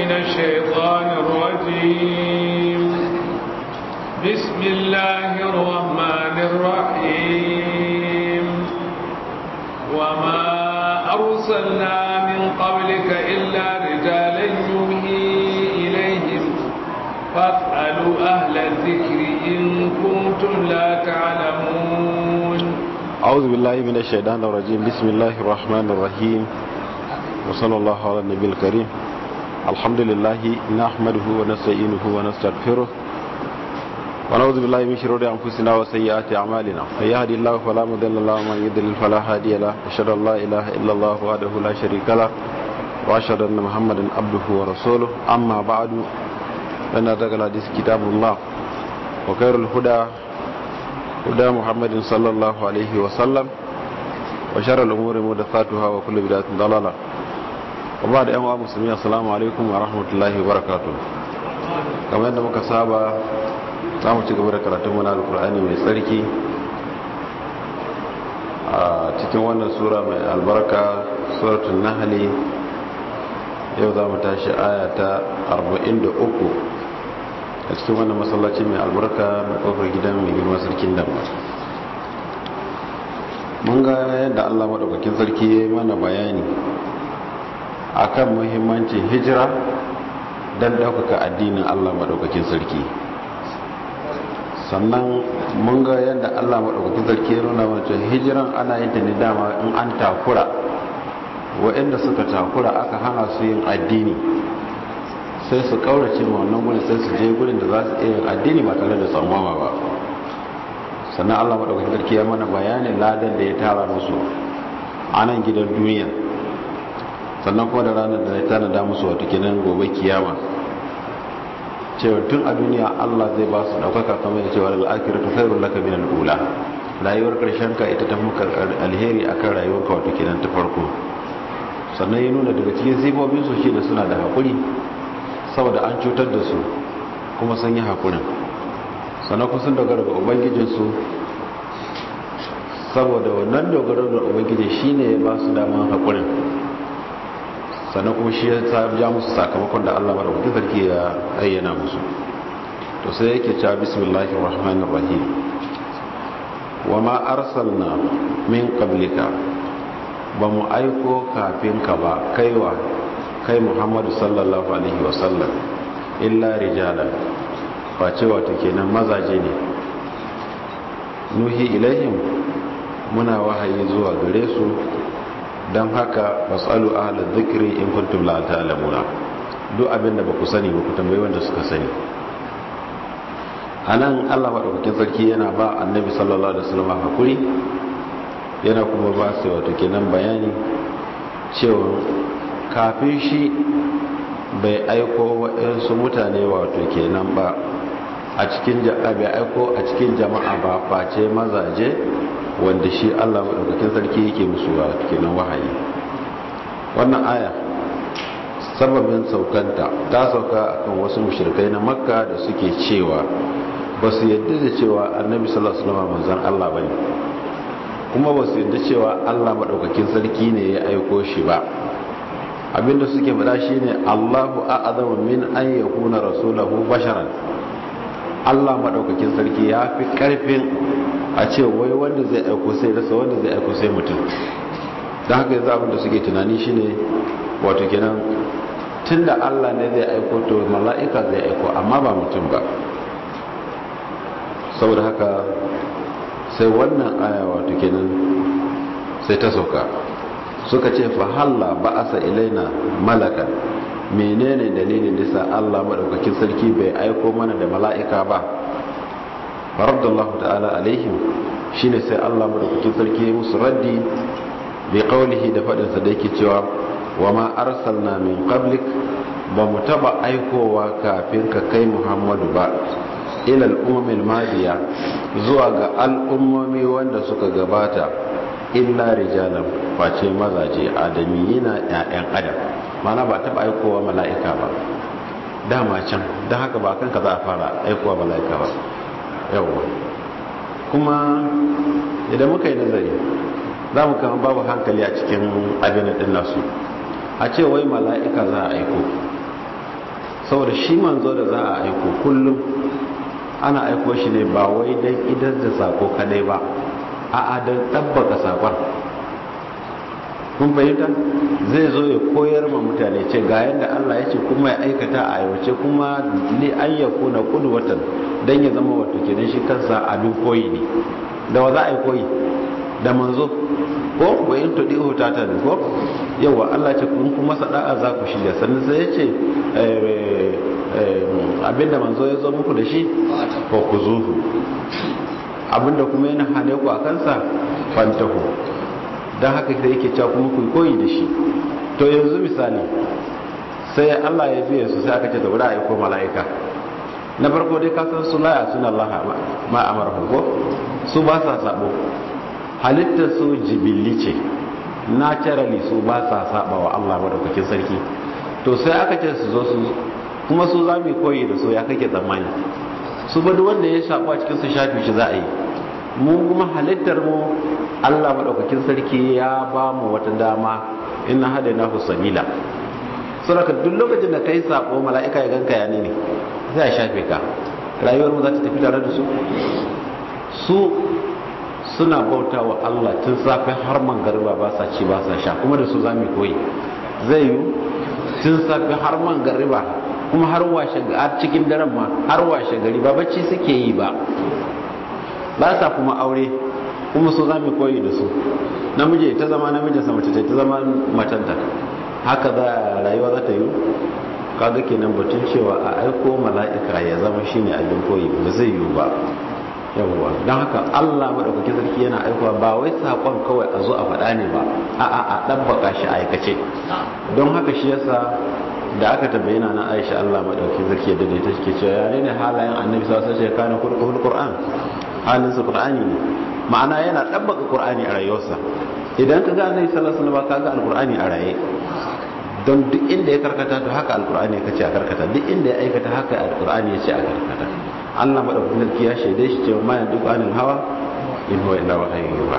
من الشيطان الرجيم بسم الله الرحمن الرحيم وما أرسلنا من قبلك إلا رجالا يوحي إليهم فاسألوا أهل الذكر إن كنتم لا تعلمون أعوذ بالله من الشيطان الرجيم بسم الله الرحمن الرحيم وصلى الله على النبي الكريم الحمد لله نحمده ونستعينه ونستغفره ونعوذ بالله من شرور أنفسنا وسيئات أعمالنا من يهدي الله فلا مضل له ومن يضلل فلا هادي له أشهد أن لا إله إلا الله وحده لا شريك له وأشهد أن محمدا عبده ورسوله أما بعد فإن أصدق الحديث كتاب الله وخير الهدى هدى محمد صلى الله عليه وسلم وشر الأمور محدثاتها وكل بدعة ضلالة وبعد أيها المسلمين السلام عليكم ورحمة الله وبركاته kamar yadda muka saba za mu ci gaba da karatun mana alkur'ani mai tsarki a cikin wannan sura mai albarka suratun nahali yau za mu tashi aya ta 43 a cikin wannan masallaci mai albarka mai kofar gidan mai girma sarkin damar mun ga yadda allah maɗaukakin sarki ya yi mana bayani akan muhimmancin hijira don ɗaukaka addinin allah maɗaukakin sarki sannan mun ga yadda allah maɗaukakin sarki ya nuna mana cewa hijiran ana yin ta ne dama in an takura waɗanda suka takura aka hana su yin addini sai su kaurace ma wannan gudun sai su je gudun da za su iya yin addini ba tare da tsammama ba sannan allah maɗaukakin sarki ya mana bayanin ladan da ya tara musu a nan gidan duniya sannan kuma da ranar da ya tanada musu wata kenan gobe kiyama cewa tun a duniya allah zai ba su ɗaukaka kamar da cewa al'akiratu khairul laka min al'ula rayuwar karshen ka ita ta muka alheri akan rayuwar ka wato kenan ta farko sannan ya nuna daga cikin sifofin su shi da suna da haƙuri saboda an cutar da su kuma sun yi haƙurin sannan kuma sun dogara ga ubangijinsu saboda wannan dogaro da ubangiji shine ya ba su daman haƙurin sannan kuma shi ya ja musu sakamakon da allah maɗaukakin sarki ya ayyana musu to sai yake cewa bismillahir rahmanir rahim wa ma arsalna min qablika ba mu aiko kafin ka ba kaiwa kai muhammadu sallallahu alaihi wasallam illa rijalan face wato kenan mazaje ne nuhi ilaihim muna wahayi zuwa gare su don haka masalu ahalar zikiri in kuntum la ta'lamuna duk abinda ba ku sani ba ku tambayi wanda suka sani anan Allah madaukakin sarki yana ba annabi sallallahu alaihi wasallam hakuri yana kuma ba su wato kenan bayani cewa kafin shi bai aiko waɗansu mutane wato kenan ba a cikin bai aiko a cikin jama'a ba face mazaje wanda shi Allah maɗaukakin sarki yake musu wato kenan wahayi wannan aya sababin saukanta ta sauka akan wasu mushrikai na makka da suke cewa ba su yadda da cewa annabi sallallahu alaihi wasallam manzon Allah bane kuma ba su yadda cewa Allah maɗaukakin sarki ne ya aiko shi ba abinda suke faɗa shine Allahu a'zamu min an yakuna rasulahu basharan Allah madaukakin sarki ya fi karfin a ce wai wanda zai aiko sai rasa wanda zai aiko sai mutum don haka yanzu abinda suke tunani shine wato kenan tunda Allah ne zai aiko to mala'ika zai aiko amma ba mutum ba saboda haka sai wannan aya wato kenan sai ta sauka suka ce fa halla ba'asa ilaina malakan menene dalilin da sa Allah madaukakin sarki bai aiko mana da mala'ika ba faradallahu ta'ala alaihim shine sai Allah madaukakin sarki ya musu raddi bi qawlihi da fadin sa da yake cewa wa ma arsalna min qablik ba mu taba aikowa kafin ka kai Muhammadu ba ila al-ummil madiya zuwa ga al'ummomi wanda suka gabata illa rijalan face mazaje adamiyina ƴaƴan adam mana ba taɓa aikowa mala'ika ba dama can don haka ba kanka za a fara aikowa mala'ika ba yawwa kuma idan muka yi nazari za mu kama babu hankali a cikin abin ɗin nasu a ce wai mala'ika za a aiko saboda shi manzo da za a aiko kullum ana aiko shi ne ba wai don idan da sako kadai ba a don ɗabbaka sakon kun fahimta zai zo ya koyar ma mutane ce ga yadda Allah ya ce kuma ya aikata a aiwace kuma li ayyaku na kudu watan don ya zama wato kenan shi kansa abin koyi ne da wa za a yi koyi da manzo ko wa in tudi hota ta ko yawa Allah ce kun kuma sada'a za ku shirya sannan sai ya ce abinda manzo ya zo muku da shi ko ku zuhu abinda kuma yana hane ku a kansa fantahu don haka sai yake cewa kuma ku koyi da shi to yanzu misali sai Allah ya biye su sai aka ce da wuri a aiko mala'ika na farko dai kasan su laya suna Allah ma amara ko su ba sa sabo halittar su jibilli ce naturally su ba sa saba wa Allah madaukakin sarki to sai aka ce su zo su kuma su za mu koyi da su ya kake tsammani su ba duk wanda ya shafu a cikin su shafi shi za a yi mu kuma halittar mu Allah madaukakin sarki ya ba mu wata dama inna hadainahu sabila saboda duk lokacin da kai sako mala'ika ya ganka ya ne zai shafe ka rayuwar mu za ta tafi tare da su su suna bauta wa Allah tun safe har mangariba ba sa ci ba sa sha kuma da su za mu koyi zai yi tun safe har mangariba kuma har washe a cikin daren ma har washe gari ba bacci suke yi ba ba sa kuma aure kuma su za mu koyi da su namiji ta zama namijin sa mace ta zama matanta haka za rayuwa za ta yi kaga kenan batun cewa a aiko mala'ika ya zama shine abin koyi ba zai yiwu ba yawwa don haka Allah maɗaukaki sarki yana aikowa ba wai saƙon kawai a zo a faɗa ne ba a'a a ɗabbaka shi aikace don haka shi yasa da aka tabbayana na Aisha Allah maɗauki sarki ya daidaita shi ke cewa ya ne halayen annabi sallallahu alaihi wasallam kana kulqul qur'an halin sa qur'ani ne ma'ana yana ɗabbaka qur'ani a rayuwarsa idan ka ga annabi sallallahu alaihi wasallam ka ga alqur'ani a raye don duk inda ya karkata to haka alqur'ani ya ce a karkata duk inda ya aikata haka alqur'ani ya ce a karkata Allah madaukakin sarki ya shaide shi cewa ma yanzu anil hawa in huwa illa wahayin yuha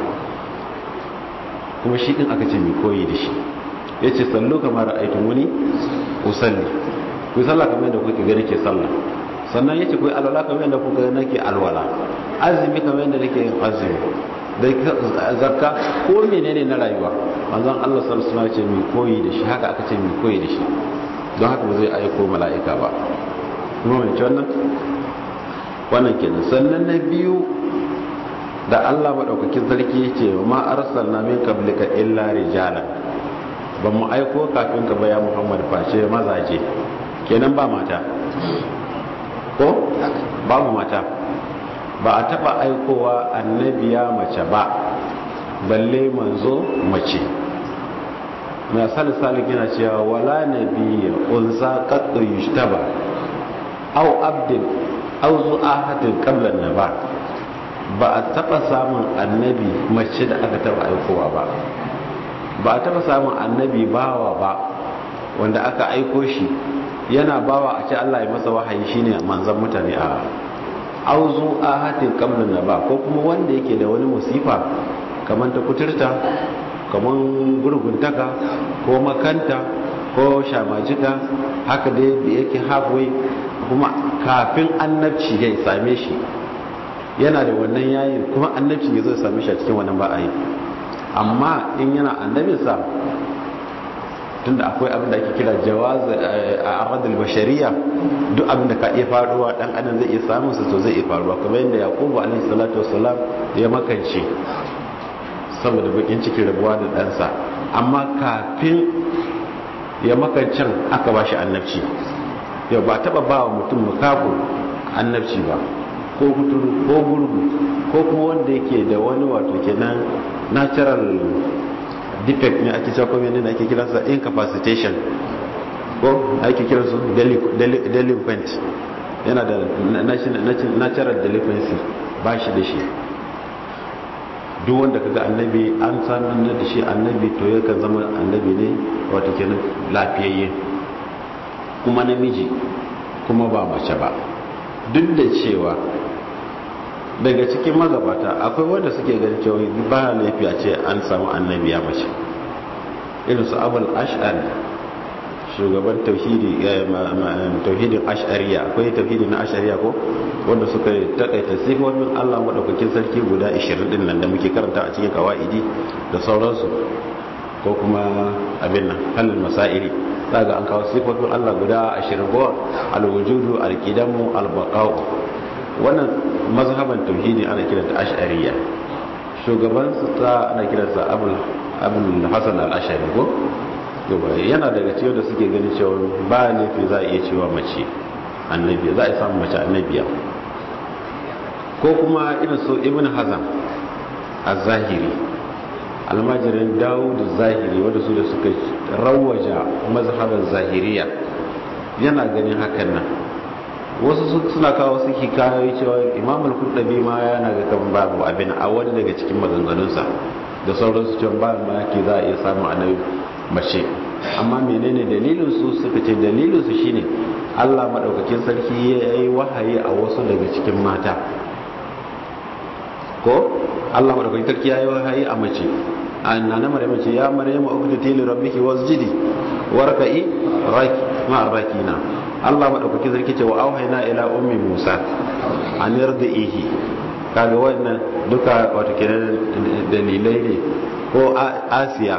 kuma shi din aka ce mai koyi da shi yace sallu kamar ra'aytu muni usalli ku sallah kamar yadda kuke gani ke sallah sannan yace ku alwala kamar yadda kuka gani nake alwala azumi kamar yadda nake yin azumi da zakka ko menene na rayuwa manzon Allah sallallahu alaihi wasallam ce mai koyi da shi haka aka ce mai koyi da shi don haka ba zai aiko mala'ika ba kuma mai wannan wannan kenan sannan na biyu da Allah maɗaukakin sarki ce ma arsalna min qablika illa rijalan ba mu aiko kafin ka baya Muhammad face mazaje kenan ba mata ko babu mata ba a taba aikowa annabiya mace ba balle manzo mace na salisali gina cewa wala nabiyya unsa qattu yushtaba aw abdin aw zu'ahatin qabla naba ba a taba samun annabi mace da aka taba aikowa ba ba a taba samun annabi bawa ba wanda aka aiko shi yana bawa a ce Allah ya masa wahayi shine manzon mutane a auzu ahatin qabla naba ko kuma wanda yake da wani musifa kamar ta kuturta kamar gurguntaka ko makanta ko shamajika haka dai da yake halfway kuma kafin annabci ya same shi yana da wannan yayin kuma annabci ya zo ya same shi a cikin wannan ba a yi amma in yana annabinsa tunda akwai abin da ake kira jawaz a aradul bashariya duk abin da ka iya faruwa dan adam zai iya samun sa to zai iya faruwa kamar yadda yaqubu alaihi salatu wassalam ya makance saboda bakin cikin rabuwa da ɗansa amma kafin ya makancin aka ba shi annabci yau ba taba ba wa mutum makafu annabci ba ko kuturu ko gurgu ko kuma wanda yake da wani wato kenan natural defect ne ake cewa kuma ne ake kiransa incapacitation ko ake kiransu delinquent yana da natural delinquency ba shi da shi duk wanda kaga annabi an sanar da shi annabi to yakan zama annabi ne wato kenan lafiyayye kuma namiji kuma ba mace ba duk da cewa daga cikin magabata akwai wanda suke ganin cewa ba laifi a ce an samu annabi ya mace irin su abul ash'ar shugaban tauhidi tauhidin ash'ariya akwai tauhidi na ash'ariya ko wanda suka takaita sifofin Allah madaukakin sarki guda 20 din nan da muke karanta a cikin kawaidi da sauransu ko kuma abin nan halin masairi daga an kawo sifofin Allah guda 20 ko al-wujudu al-qidamu al-baqa'u wannan mazhaban tauhidi ana kiranta ash'ariya shugaban sa ana kiransa abul abul hasan al-ash'ari ko yana daga ciwo da suke ganin cewa ba laifi za a iya cewa mace annabiya za a samu mace annabiya ko kuma irin su ibn hazam a zahiri almajirin dawud zahiri wadda su da suka rawaja mazhabar zahiriya yana ganin hakan nan wasu suna kawo su hikayoyi cewa imamul kurdabi ma yana ga kan babu abin a wani daga cikin maganganunsa da sauransu cewa ba ma ke za a iya samun annabi mace amma menene dalilin su suka ce dalilin su shine Allah madaukakin sarki ya yi wahayi a wasu daga cikin mata ko Allah madaukakin sarki ya yi wahayi a mace annana maryam ce ya maryam uqtiti li rabbiki wasjidi warka'i raki ma rakina Allah madaukakin sarki ce wa auhayna ila ummi Musa an yardihi kaga wannan duka wato kenan dalilai ne ko Asiya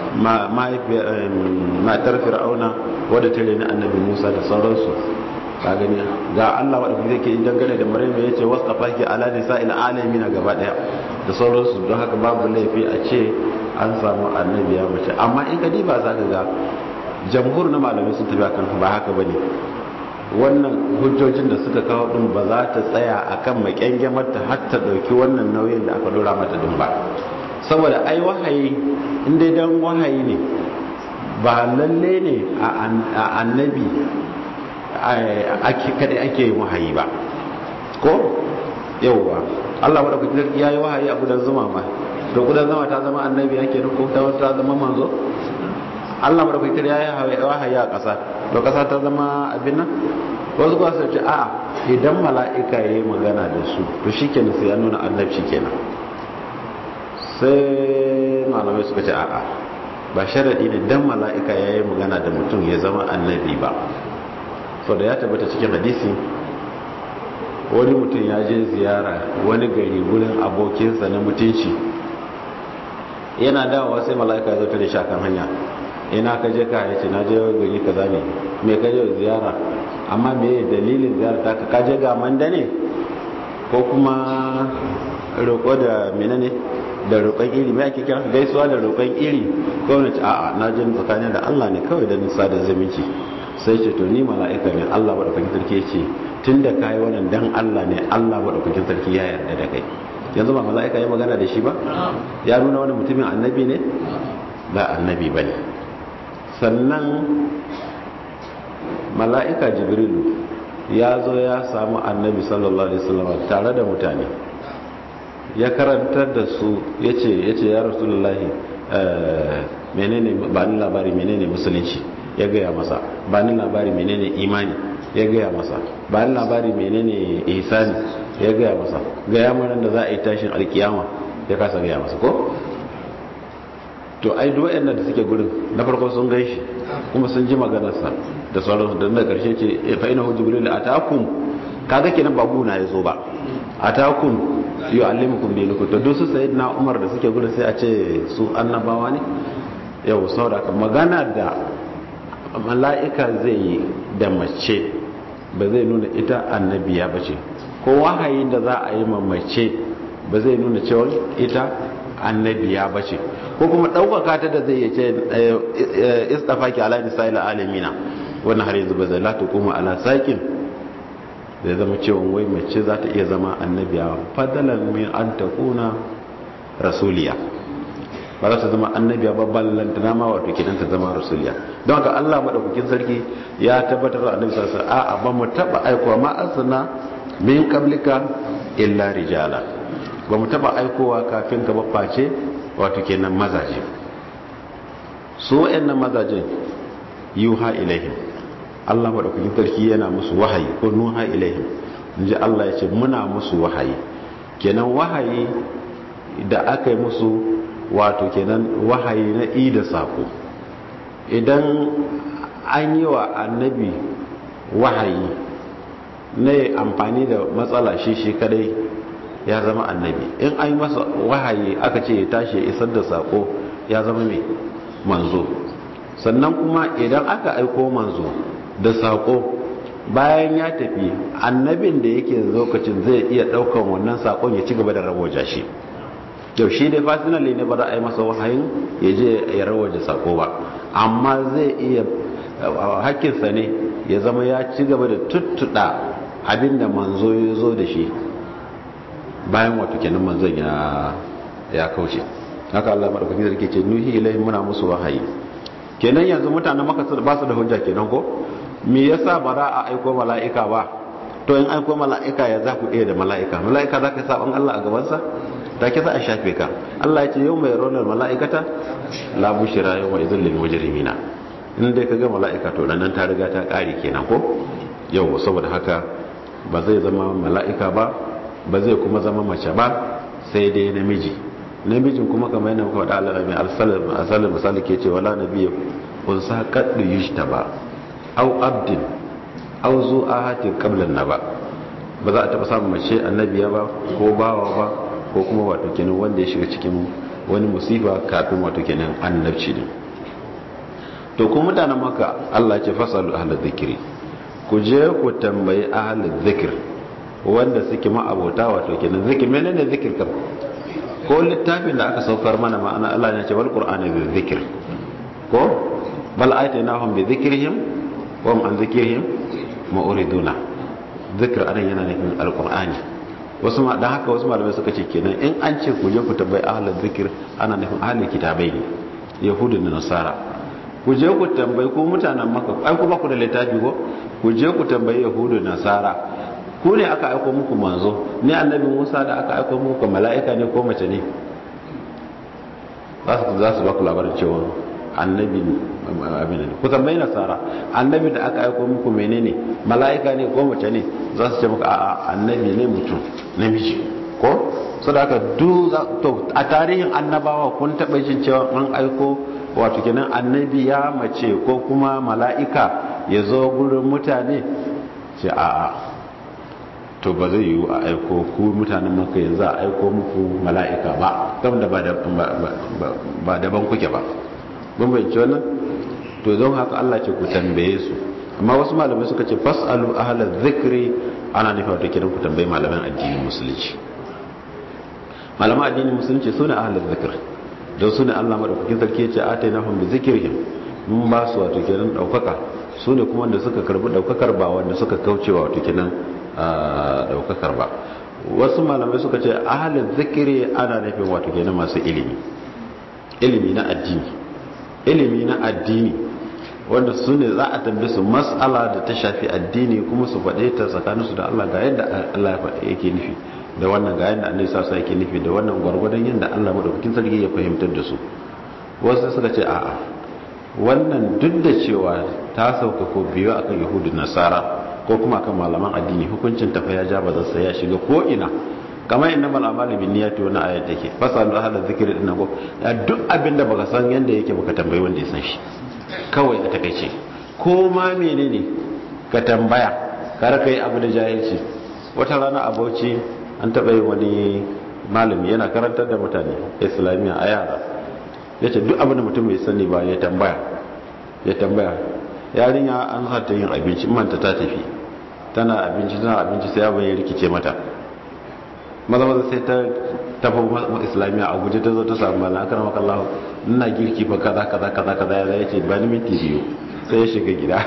matar fir'auna wadda ta reni annabi musa da sauransu ka gani ga allah wadda kuma zai dangane da maryam ya ce wasu tafaki ala nisa ila alami na gaba daya da sauransu don haka babu laifi a ce an samu annabi ya mace amma in ka diba za ka ga jamhur na malamai sun tafi akan ba haka bane wannan hujjojin da suka kawo din ba za ta tsaya akan makyangyamar ta har ta dauki wannan nauyin da aka dora mata din ba saboda ai wahayi inda dan wahayi ne ba lalle ne a annabi ake kada ake yin wahayi ba ko yauwa Allah wadda kuke sarki ya yi wahayi a gudan zuma ma to gudan zuma ta zama annabi ake ko ta ta zama manzo Allah wadda kuke ya yi wahayi a ƙasa to ƙasa ta zama abin nan wasu kuwa su ce a'a idan mala'ika ya yi magana da su to shi kenan sai ya nuna annabci kenan sai malamai suka ce a'a ba sharaɗi ne dan mala'ika ya yi magana da mutum ya zama annabi ba so da ya tabbata cikin hadisi wani mutum ya je ziyara wani gari wurin abokinsa na mutunci yana dawowa sai mala'ika ya zauta da shakan hanya ina ka je ka yace na je gari kaza ne me ka je ziyara amma me dalilin ziyara ta ka je ga manda ne ko kuma roƙo da menene da roƙon iri mai ake kira gaisuwa da roƙon iri ko wani ce a'a na jin tsakanin da Allah ne kawai da nisa da zumunci sai ce to ni mala'ika ne Allah madaukakin sarki ce tun da kayi wannan dan Allah ne Allah madaukakin sarki ya yarda da kai yanzu ba mala'ika ya magana da shi ba ya nuna wani mutumin annabi ne ba annabi bane sannan mala'ika jibrilu ya zo ya samu annabi sallallahu alaihi wasallam tare da mutane ya karantar da su ya ce ya rasulullahi menene ba ni labari menene musulunci ya gaya masa ba ni labari menene imani ya gaya masa ba ni labari menene ihsani ya gaya masa gaya mana da za a yi tashin alkiyama ya kasa gaya masa ko to ai duk wayannan da suke gurin na farko sun gaishe kuma sun ji maganarsa da sauransu da na karshe ce fa inahu jibril atakum kaga kenan ba guna ya zo ba atakum yu'allimukum dinakum to dusu sayyidina Umar da suke gudu sai a ce su annabawa ne yau saboda magana da mala'ika zai yi da mace ba zai nuna ita annabiya bace ko wahayi da za a yi ma mace ba zai nuna cewa ita annabiya bace ko kuma ɗaukaka ta da zai yace istafaki ala nisa'il alamina wannan har yanzu ba zai la tuquma ala saqin zai zama cewa wai mace za ta iya zama annabiya fadalan min an ta kuna rasuliya ba za ta zama annabiya ba ballantana ma wato kidan ta zama rasuliya don haka Allah madaukakin sarki ya tabbatar da annabi sallallahu alaihi wasallam a ba mu taba aikowa ma asna min qablika illa rijala ba mu taba aikowa kafin ka face wato kenan mazaje su wayannan mazajen yuha ilaihim Allah maɗaukakin sarki yana musu wahayi ko nuha ilaihim in ji Allah ya ce muna musu wahayi kenan wahayi da aka yi musu wato kenan wahayi na i da sako idan an yi wa annabi wahayi na amfani da matsala shi shi kadai ya zama annabi in an yi masa wahayi aka ce ya tashi ya isar da sako ya zama mai manzo sannan kuma idan aka aiko manzo da sako bayan ya tafi annabin da yake lokacin zai iya daukan wannan sakon ya ci gaba da rawaja shi yau shi dai fasinali ne ba za a yi masa wahayin ya je ya rawaja sako ba amma zai iya hakkinsa ne ya zama ya ci gaba da tuttuɗa abinda manzo ya zo da shi bayan wato kenan manzon ya ya kauce haka Allah madaukakin sarki ce nuhi ilahi muna musu wahayi kenan yanzu mutanen maka ba su da hujja kenan ko me yasa ba za a aiko mala'ika ba to in aiko mala'ika ya za ku iya da mala'ika mala'ika za ka saban Allah a gabansa ta ke za a shafe ka Allah ya ce yau mai ronar mala'ikata la bushira yau wa izin lil mujrimina in dai ka ga mala'ika to nan ta riga ta kare kenan ko yau saboda haka ba zai zama mala'ika ba ba zai kuma zama mace ba sai dai namiji namijin kuma kamar yana muka faɗa Allah mai asalin misali ke ce wala nabiyyu unsa kaddu yushtaba au abdin au zu ahatin qablan naba ba za a taba samun mace annabiya ba ko bawa ba ko kuma wato kenan wanda ya shiga cikin wani musifa kafin wato kenan annabci ne to ko mutanen maka Allah ce fasalu ahlul zikri ku je ku tambayi ahlul zikr wanda suke ma'abota wato kenan zikir menene zikir kam ko littafin da aka saukar mana ma'ana Allah ya ce wal qur'ani bi zikr ko bal ayatinahum bi zikrihim wa hum an zikrihim ma'uriduna zikr anan yana nufin alqur'ani wasu ma dan haka wasu malamai suka ce kenan in an ce ku je ku tambayi ahlul zikr ana nufin ahlul kitabai ne yahudu da nasara ku je ku tambayi ko mutanen maka ai ku ba ku da littafi ko ku je ku tambayi yahudu da nasara ku ne aka aiko muku manzo ne annabi musa da aka aiko muku mala'ika ne ko mace ne za su ba ku labarin cewa annabi abin ne ku tambayi nasara annabi da aka aiko muku menene mala'ika ne ko mace ne za su ce muku a'a annabi ne mutum namiji ko so da aka du to a tarihin annabawa kun taɓa jin cewa an aiko wato kenan annabi ya mace ko kuma mala'ika ya zo gurin mutane ce a'a to ba zai yiwu a aiko ku mutanen maka yanzu a aiko muku mala'ika ba kam da ba daban kuke ba mun bayyance wannan to don haka Allah ce ku tambaye su amma wasu malamai suka ce fasalu ahlal zikri ana nufi wato kiran ku tambaye malaman addinin musulunci malaman addinin musulunci sune ahlal zikr don sune Allah madaukakin sarki ya ce atainahum bi zikrihim mun ba su wato kiran daukaka sune kuma wanda suka karbi daukakar ba wanda suka kaucewa wato kiran daukakar ba wasu malamai suka ce ahalin zikiri ana nufin wato kenan masu ilimi ilimi na addini ilimi na addini wanda su ne za a tambaye su mas'ala da ta shafi addini kuma su faɗe ta tsakaninsu da Allah ga yadda Allah yake nufi da wannan ga yadda Allah sa yake nufi da wannan gwargwadon yadda Allah madaukakin sarki ya fahimtar da su wasu suka ce a'a wannan duk da cewa ta sauka ko biyu akan yahudu nasara ko kuma kan malaman addini hukuncin tafa ya ja bazarsa ya shiga ko ina kamar inna mal amali bin niyyati wani ayat take fasalu ahla zikri din ko duk abinda baka san yanda yake baka tambayi wanda ya san shi kawai a takaice ko ma menene ka tambaya kar ka yi abu da jahilci wata rana a Bauchi an taba yin wani malami yana karantar da mutane islamiyya a yara yace duk abin da mutum bai sani ba ya tambaya ya tambaya yarinya an sa ta yin abinci manta ta tafi tana abinci tana abinci sai abin ya rikice mata maza maza sai ta tafi islamiyya a guje ta zo ta samu malam aka ramaka Allah ina girki fa kaza kaza kaza kaza ya ce ba ni minti biyu sai ya shiga gida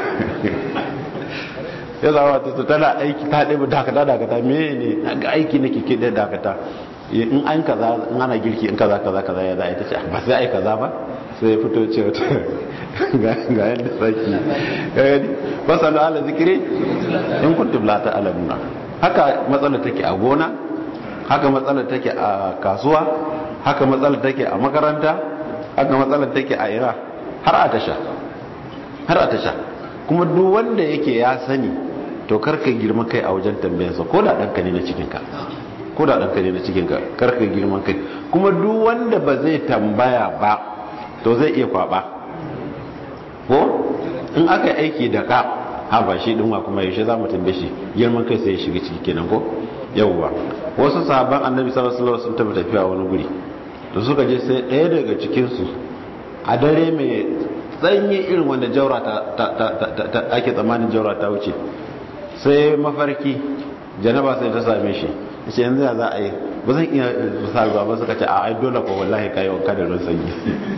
ya zama ta tana aiki ta ɗaya dakata dakata me ne ga aiki nake ke ɗaya dakata in an kaza in ana girki in kaza kaza kaza ya za a yi ta ce ba sai ai kaza ba sai ya fito ce wata ga yadda saki gani fasalu ala zikiri in kuntum la ta'lamuna haka matsalar take a gona haka matsalar take a kasuwa haka matsalar take a makaranta haka matsalar take a ira har a tasha har a tasha kuma duk wanda yake ya sani to karka girma kai a wajen tambayarsa ko da ɗanka ne na cikinka ko da ɗanka ne na cikinka karka girman kai kuma duk wanda ba zai tambaya ba to zai iya kwaba ko in aka yi aiki da ka ha ba shi dinwa kuma yaushe za mu tambaye shi girman kai sai ya shiga ciki kenan ko yawwa wasu sahabban annabi sallallahu alaihi wasallam sun tafi tafiya wani guri da suka je sai ɗaya daga cikin su a dare mai tsanyi irin wanda jaura ta ake tsammanin jaura ta wuce sai mafarki janaba sai ta same shi ce yanzu ya za a yi ba zan iya sa ruwa ba suka ce a ai dole ko wallahi kayi wanka da ruwan sanyi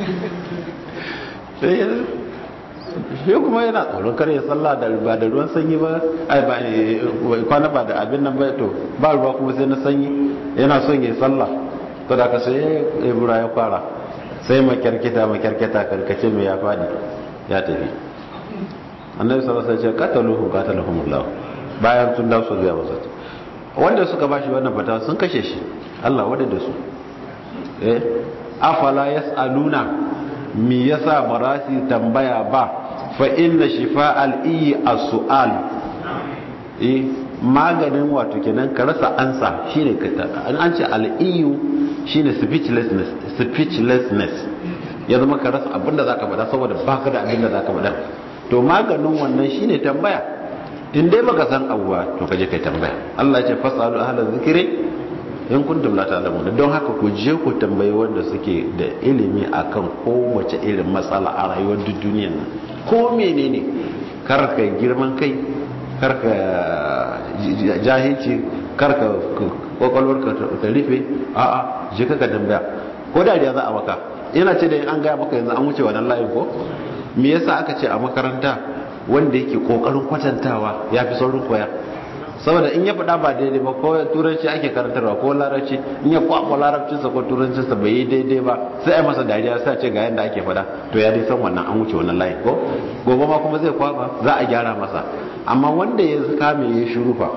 shi kuma yana tsoron kare ya sallah da ba da ruwan sanyi ba ai ba kwana ba da abin nan ba to ba ruwa kuma sai na sanyi yana son ya sallah to da ka sai ya bura ya fara sai makyarkita makyarkita karkace mai ya fadi ya tafi annabi sallallahu alaihi wasallam ya ce qataluhu qatalahumullah bayan sun dawo su ga masa wanda suka bashi wannan fatawa sun kashe shi Allah wada da su eh afala yasaluna mi yasa barasi tambaya ba fa inna shifa al-iyi as-su'al eh maganin wato kenan ka rasa ansa shine an ce al-iyu shine speechlessness speechlessness ya zama ka rasa abinda zaka faɗa saboda baka da abinda zaka faɗa to maganin wannan shine tambaya in dai baka san abuwa to kaje kai tambaya Allah ya ce fasalu ahla zikri in kuntum la ta'lamun don haka ku je ku tambayi wanda suke da ilimi akan kowace irin matsala a rayuwar duniyar nan ko menene kar ka girman kai kar ka jahilci kar ka kwakwalwar ka ta rufe a'a je ka tambaya ko dariya za a maka yana ce da an gaya maka yanzu an wuce wannan layin ko me yasa aka ce a makaranta wanda yake kokarin kwatantawa ya fi saurin koya saboda in ya faɗa ba daidai ba ko turanci ake karantarwa ko larabci in ya kwakwa larabcinsa ko turancinsa bai yi daidai ba sai a masa dariya sai a ce ga yadda ake faɗa to ya dai san wannan an wuce wannan layin ko gobe ma kuma zai kwakwa za a gyara masa amma wanda ya kame ya shiru fa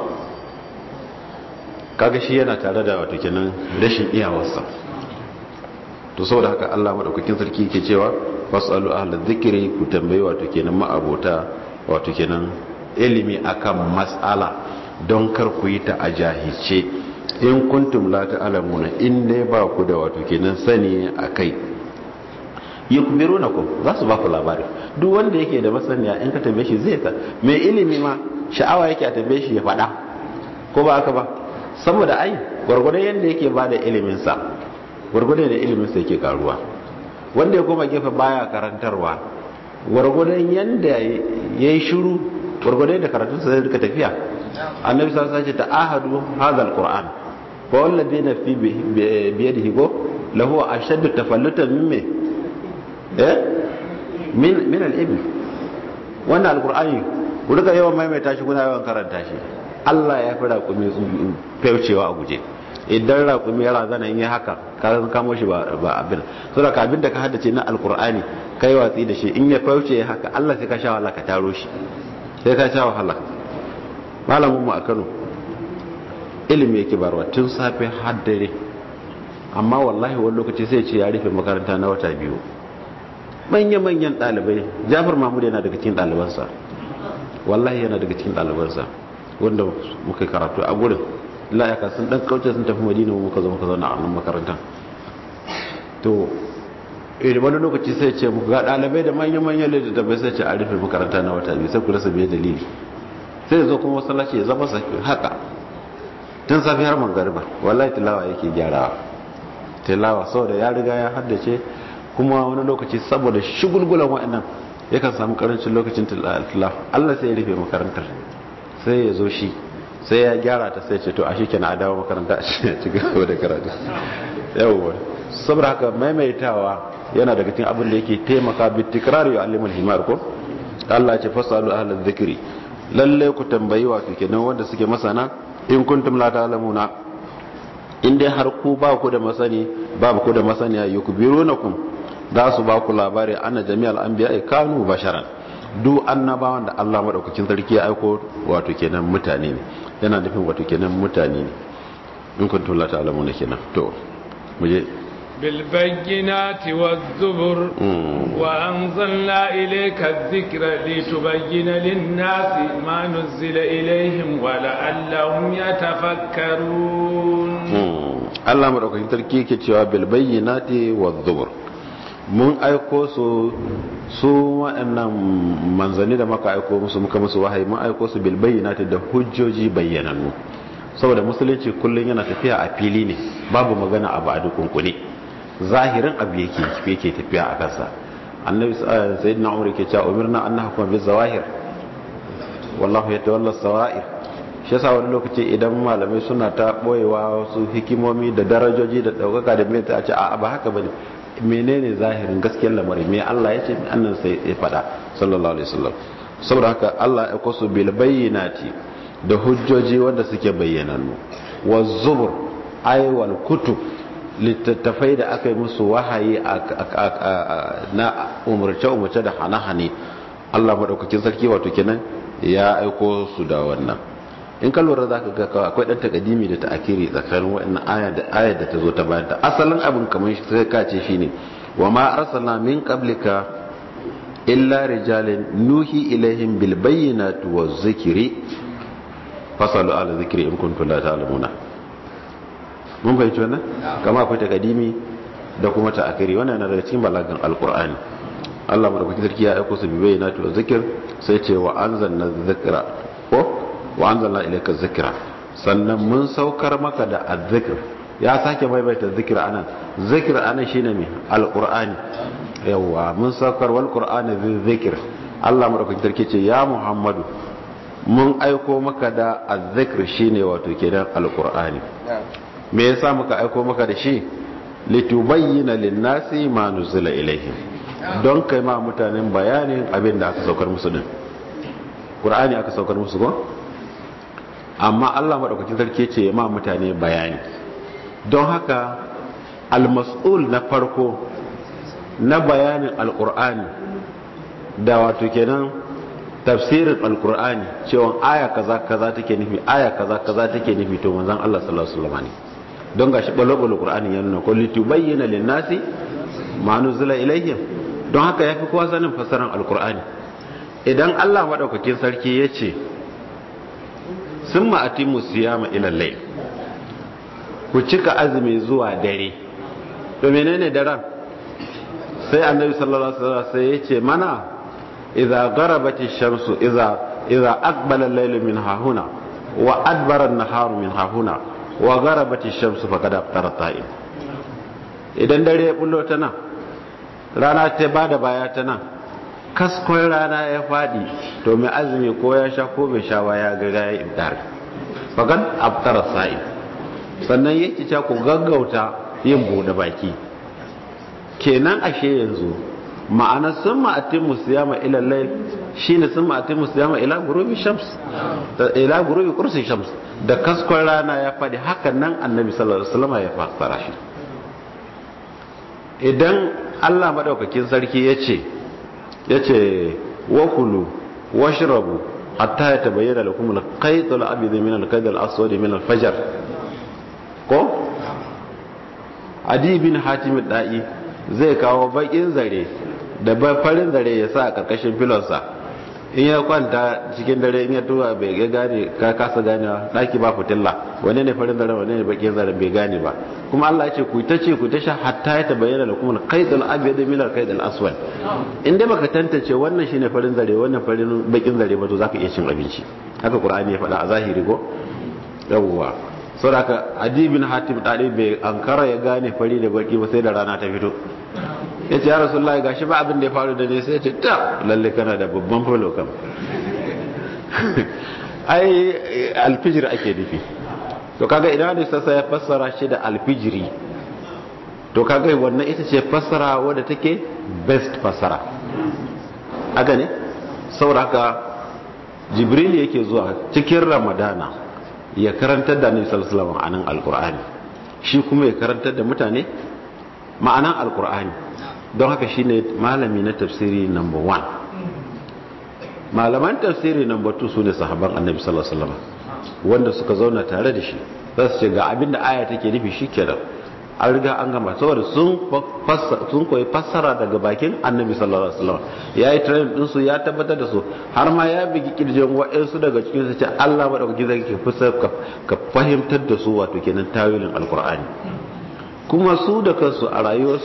kaga shi yana tare da wato kenan rashin iyawarsa to saboda haka Allah madaukakin sarki yake cewa fasalu ahla dhikri ku tambayi wato kenan ma'abota wato kenan ilimi akan mas'ala don kar ku yi ta a jahilce in kuntum la ta'lamuna in dai ba ku da wato kenan sani akai yukbirunakum za su ba ku labari duk wanda yake da masaniya in ka tambaye shi zai ka mai ilimi ma sha'awa yake a tambaye shi ya faɗa ko ba haka ba saboda ai gwargwadon yadda yake ba da ilimin sa gwargwadon da ilimin sa yake karuwa wanda ya koma gefe baya karantarwa gwargwadon yadda yayi shiru gwargwadon da karatun sa zai rika tafiya annabi sallallahu alaihi wasallam ta ahadu hadha alquran fa walladina fi biyadihi go lahu ashaddu tafallutan min eh min min al-ibn wannan alqur'ani ku rika yawan maimaita shi kuna yawan karanta shi Allah ya fi raƙumi faucewa a guje idan raƙumi ya razana in yi haka ka kamo shi ba abin so da abin da ka haddace na alqur'ani kai watsi da shi in ya fauce haka Allah sai ka sha wahala ka taro shi sai ka sha wahala malamin mu a Kano ilimi yake barwa tun safe har dare amma wallahi wani lokaci sai ce ya rufe makaranta na wata biyu manya-manyan ɗalibai jafar mahmud yana daga cikin ɗalibansa wallahi yana daga cikin ɗalibansa wanda muka karatu a gurin la'aka sun ɗan kauce sun tafi madina muka zo muka zauna a nan makarantar to wani lokaci sai ce muku ga ɗalibai da manya-manyan littattafai sai ce a rufe makaranta na wata biyu sai ku rasa biye dalili sai zo kuma masallaci ya zama haka tun safi har mangariba wallahi tilawa yake gyarawa tilawa saboda ya riga ya haddace kuma wani lokaci saboda shigulgulan wa'annan yakan samu karancin lokacin tilawa Allah sai ya rufe makarantar sai ya zo shi sai ya gyara ta sai ce to a shi kenan a dawo makaranta a ci gaba da karatu yawwa saboda haka maimaitawa yana daga cikin abin da yake taimaka bi tikrar ya alimul himar ko Allah ya ce fasalu ahlal dhikri lalle ku tambayi wato kenan wanda suke masana in kuntum la ta'lamuna in dai har ku ba ku da masani babu ku da masaniya yukbirunakum za su ba ku labari anna jami'al anbiya kanu basharan duk annabawan da Allah madaukakin sarki ya aiko wato kenan mutane ne yana nufin wato kenan mutane ne in kuntum la ta'lamuna kenan to muje بالبينات والزبر وأنزلنا إليك الذكر لتبين للناس ما نزل إليهم ولعلهم يتفكرون الله مرحبا تركي كتوا بالبينات والزبر mun aiko su su waɗannan manzanni da maka aiko musu muka musu wahayi mun aiko su bil bayyinati da hujjoji bayyanannu saboda musulunci kullum yana tafiya a fili ne babu magana abu a dukunkune zahirin abu yake yake tafiya a kansa annabi sayyidina umar yake cewa umirna an nahkuma bil zawahir wallahu yatawalla sawair shi yasa wani lokaci idan malamai suna ta boyewa wasu hikimomi da darajoji da daukaka da mai ta ce a ba haka bane menene zahirin gaskiyar lamari me Allah ya ce annan sai ya faɗa sallallahu alaihi wasallam saboda haka Allah ya kwaso bil bayyinati da hujjoji wanda suke bayyanannu wa zubur ay wal kutub littattafai da aka yi musu wahayi na umarce umarce da hane-hane Allah madaukakin sarki wato kenan ya aiko su da wannan in ka lura za ka ga akwai ɗan takadimi da ta'akiri tsakanin wa'annan aya da ayar da ta zo ta bayan ta asalin abin kamar sai ka ce shine wa ma arsalna min qablika illa rijalin nuhi ilaihim bil bayyinati waz zikri fasalu ala zikri in kuntum la ta'lamuna mun fahimci wannan kama akwai takadimi da kuma ta'akiri wannan yana daga cikin balagan alqur'ani Allah madaukakin sarki ya aiko su bi bayyinati waz zikr sai ce wa anzalna dhikra ko wa anzalna ilayka dhikra sannan mun saukar maka da azzikr ya sake maimaita zikir anan zikir anan shine me alqur'ani yawa mun saukar wal qur'ani zikr Allah madaukakin sarki ce ya Muhammadu mun aiko maka da azzikr shine wato kenan alqur'ani me yasa muka aiko maka da shi litubayyana lin-nasi ma nuzila ilaihim don kai ma mutanen bayanin abin da aka saukar musu din qur'ani aka saukar musu ko amma Allah maɗaukakin sarki ce ma mutane bayani don haka almas'ul na farko na bayanin alkur'ani da wato kenan tafsirin alkur'ani cewa aya kaza kaza take nufi aya kaza kaza take nufi to manzon Allah sallallahu alaihi wasallam ne don gashi balo-balo qur'ani ya nuna ko litubayyana lin-nasi ma nuzila ilayhim don haka yafi kowa sanin fasaran alkur'ani idan Allah maɗaukakin sarki ya ce sun ma'atimu siyama ilallai ku cika azumi zuwa dare to menene daren sai annabi sallallahu alaihi wasallam sai ya ce mana idza garabati shamsu idza idza aqbala al-laylu min hahuna wa adbara an-naharu min hahuna wa garabati shamsu faqad aftara ta'im idan dare ya bullo ta nan rana ta bada baya ta nan kaskon rana ya faɗi to mai azumi ko ya sha ko bai sha ya ga ya ibdar fagan abtara sa'i sannan yake cewa ku gaggauta yin bude baki kenan ashe yanzu ma'ana sun ma'atin musiyama ila layl shine sun ma'atin musiyama ila gurubi shams ila gurubi kursi shams da kaskon rana ya faɗi hakan nan annabi sallallahu alaihi wasallam ya fassara shi idan Allah madaukakin sarki ya ce ya ce wakulu washrabu hatta ya tabayyana lakum al-qayt al-abyad min al-qayd al-aswad min al-fajr ko adi bin hatim da'i zai kawo bakin zare da farin zare ya sa a karkashin filonsa in ya kwanta cikin dare in ya tuwa bai ga gane ka kasa ganewa daki ba fitilla wane ne farin zare wane ne bakin zare bai gane ba kuma Allah ya ce ku ta ce ku ta sha hatta ya tabayyana lakum al-qayd al-abyad min al-qayd al-aswad in dai baka tantance wannan shine farin zare wannan farin bakin zare ba to zaka iya cin abinci haka qur'ani ya faɗa a zahiri ko yawwa saboda adi bin hatim dadi bai ankara ya gane fari da baki ba sai da rana ta fito ya ce ya rasulullahi gashi ba abin da ya faru da ne sai ya ce ta lalle kana da babban falo kam ai alfijir ake nufi to kaga idan da sassa ya fassara shi da alfijiri to kaga wannan ita ce fassara wadda take best fassara haka ne saboda haka jibril yake zuwa cikin ramadana ya karantar da annabi sallallahu alaihi wasallam anan alqur'ani shi kuma ya karantar da mutane ma'anan alqur'ani don haka shine malami na tafsiri number 1 malaman tafsiri number 2 sune sahabban annabi sallallahu alaihi wasallam wanda suka zauna tare da shi za su ce ga abinda aya take nufi shikenan an riga an gama saboda sun sun koyi fassara daga bakin annabi sallallahu alaihi wasallam ya yi train din su ya tabbatar da su har ma ya bigi kirjin wa'ansu daga cikin su ce Allah madaukaki zai ke fusa ka fahimtar da su wato kenan tawilin alqur'ani kuma su da kansu a rayuwarsu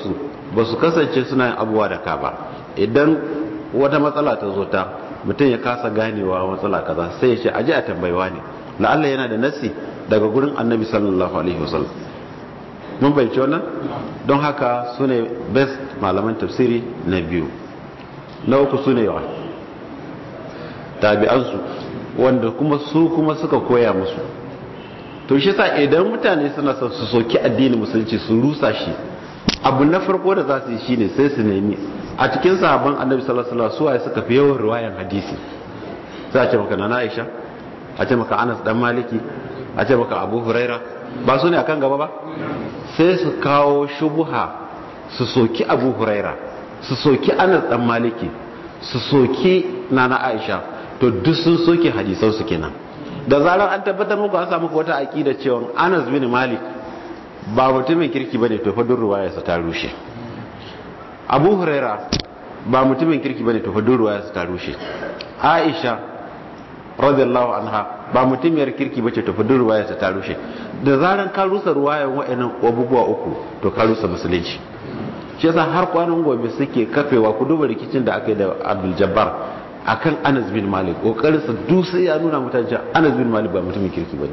ba su kasance suna yin abubuwa da ka ba idan wata matsala ta zo ta mutum ya kasa ganewa matsala kaza sai ya ce aje a tambayewa ne la'alla yana da nasi daga gurin annabi sallallahu alaihi wasallam mun bai wannan don haka su ne best malaman tafsiri na biyu na uku su ne yawa tabi'ansu wanda kuma su kuma suka koya musu to shi sa idan mutane suna son su soki addinin musulunci su rusa shi abu na farko da za su yi shine sai su nemi a cikin sahabban annabi sallallahu alaihi wasallam suwaye suka fi yawan riwayan hadisi sai a ce maka na Aisha a ce maka Anas dan Maliki a ce maka Abu Huraira ba su ne akan gaba ba sai su kawo shubuha su soki Abu Huraira su soki Anas dan Maliki su soki Nana Aisha to duk sun soke hadisan su kenan da zarar an tabbatar muku an samu wata aqida cewa Anas bin Malik ba mutumin kirki bane to fa duk ruwayarsa ta rushe Abu Huraira ba mutumin kirki bane to fa duk ruwayarsa ta rushe Aisha radiyallahu anha ba mutumiyar kirki bace to fa duk ruwayarsa ta rushe da zaran ka rusa ruwayan wa'annan abubuwa uku to ka rusa musulunci shi yasa har kwanan gobe suke kafewa ku duba rikicin da aka yi da Abdul Jabbar akan Anas bin Malik kokarin sa duk sai ya nuna mutane Anas bin Malik ba mutumin kirki bane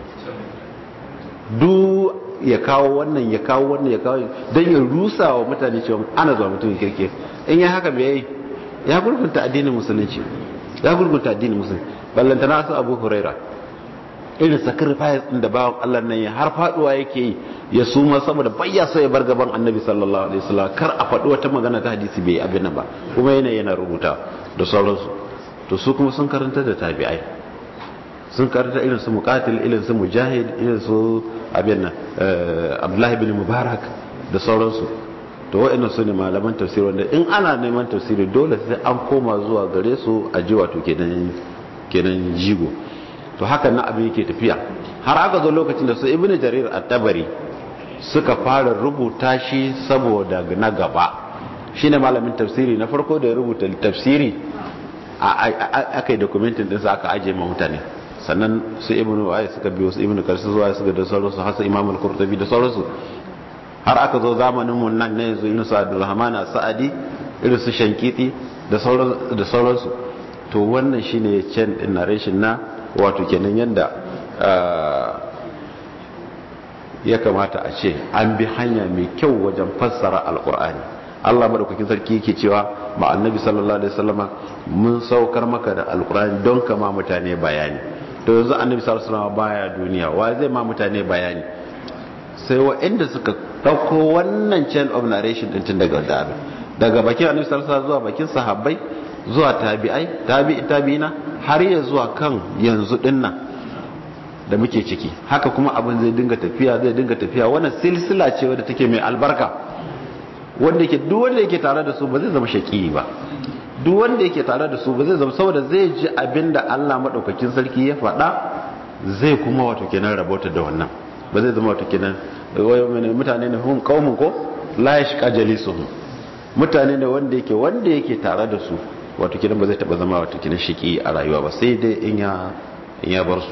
du ya kawo wannan ya kawo wannan ya kawo dan ya rusa wa mutane cewa Anas ba mutumin kirki in ya haka bai ya gurgunta addinin musulunci ya gurgunta addinin musulunci ballantana su Abu Huraira irin sacrifice din da bawan Allah nan ya har faduwa yake yi ya suma saboda bayya so ya bar gaban Annabi sallallahu alaihi wasallam kar a faɗi wata magana ta hadisi bai abin nan ba kuma yana yana rubuta da sauransu to su kuma sun karanta da tabi'ai sun karanta irin su muqatil irin su mujahid irin su abin nan Abdullah ibn Mubarak da sauransu to wa'annan su ne malaman tafsiri wanda in ana neman tafsiri dole sai an koma zuwa gare su a ji wato kenan kenan jigo to hakan na abin yake tafiya har aka zo lokacin da su ibn jarir at-tabari suka fara rubuta shi saboda na gaba shine malamin tafsiri na farko da ya rubuta tafsiri aka yi dokumentin ɗinsa aka ajiye ma mutane sannan su ibn waye suka biyo su ibn karsu zuwa suka da sauransu hasa imam al-qurtubi da sauransu har aka zo zamanin mun nan ne yanzu irin su abdulrahman sa'adi irin su shankiti da sauransu to wannan shine chain din narration na wato kenan yanda ya kamata a ce an bi hanya mai kyau wajen fassara alkur'ani Allah madaukakin sarki yake cewa ma annabi sallallahu alaihi wasallama mun saukar maka da alkur'ani don ka ma mutane bayani to yanzu annabi sallallahu alaihi wasallama baya duniya wa zai ma mutane bayani sai waɗanda suka ɗauko wannan chain of narration din tun daga da daga bakin annabi sallallahu alaihi wasallam zuwa bakin sahabbai zuwa tabi'ai tabi'i tabi'ina har ya zuwa kan yanzu dinnan da muke ciki haka kuma abin zai dinga tafiya zai dinga tafiya wannan silsila ce wadda take mai albarka wanda yake duk wanda yake tare da su ba zai zama shaki ba duk wanda yake tare da su ba zai zama saboda zai ji abin da Allah madaukakin sarki ya faɗa zai kuma wato kenan rabota da wannan ba zai zama wato kenan mutane ne hum qaumun ko la yashqa jalisuhum mutane ne wanda yake wanda yake tare da su wato kenan ba zai taba zama wato kenan shiki a rayuwa ba sai dai in ya in ya bar su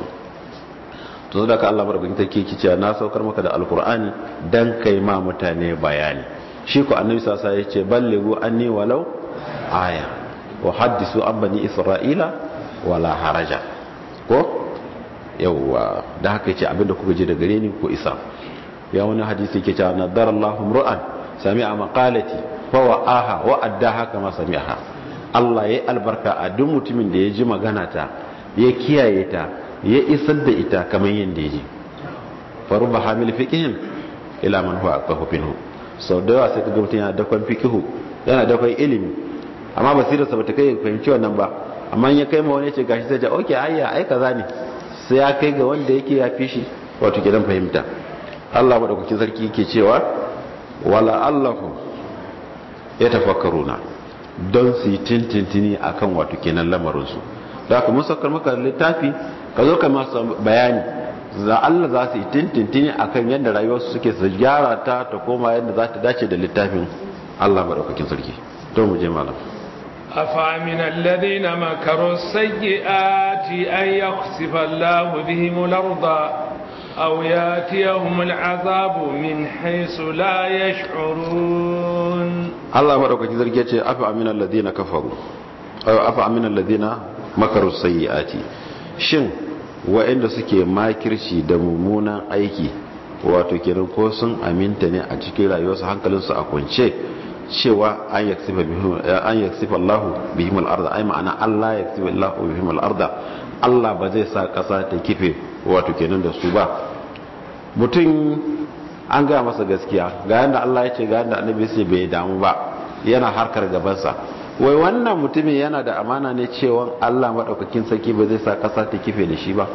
to da ka Allah barkin take ki cewa na saukar maka da alqur'ani dan kai ma mutane bayani shi ko annabi sallallahu alaihi wasallam yace ballighu anni walau aya wa haddisu an bani isra'ila wala haraja ko yawwa da haka yace abinda kuka ji da gare ni ko isa ya wani hadisi yake cewa nadarallahu ru'an sami'a maqalati fa wa'aha wa addaha kama sami'aha Allah ya albarka a duk mutumin da ya ji magana ta ya kiyaye ta ya isar da ita kamar yadda ya ji faru ba hamil fikihin ila man huwa aqahu minhu sau da yawa sai ka ga mutum yana dakon fikihu yana dakon ilimi amma basirar sa bata kai fahimci wannan ba amma ya kai ma wani ce gashi sai ta okay ayya ai kaza ne sai ya kai ga wanda yake ya fi shi wato gidan fahimta Allah madaukakin sarki yake cewa wala allahu ya tafakkaruna don su yi tintintini a kan wato kenan lamarinsu da aka mun saukar maka littafi ka zo ka masu bayani za Allah za su yi tintintini a kan yadda rayuwarsu suke su gyara ta ta koma yadda za ta dace da littafin Allah maɗaukakin sarki don mu je malam أفأمن الذين مكروا السيئات أن يخسف الله بهم الأرض أو ياتيهم العذاب من حيث لا يشعرون Allah madaukaki zargi ce afa aminal ladina kafaru ayo afa aminal ladina makaru sayyiati shin wa'anda suke makirci da mummunan aiki wato kenan ko sun aminta ne a cikin rayuwarsu hankalinsu a kwance cewa an yaksifa bihim an yaksifa Allahu bihim al-ardh ay ma'ana Allah yaksifa Allahu bihim al-ardh Allah ba zai sa kasa ta kife wato kenan da su ba mutum an ga masa gaskiya ga yanda Allah ya ce ga yanda annabi sai bai damu ba yana harkar gabansa wai wannan mutumin yana da amana ne cewa Allah madaukakin sarki ba zai sa kasa ta kife da shi ba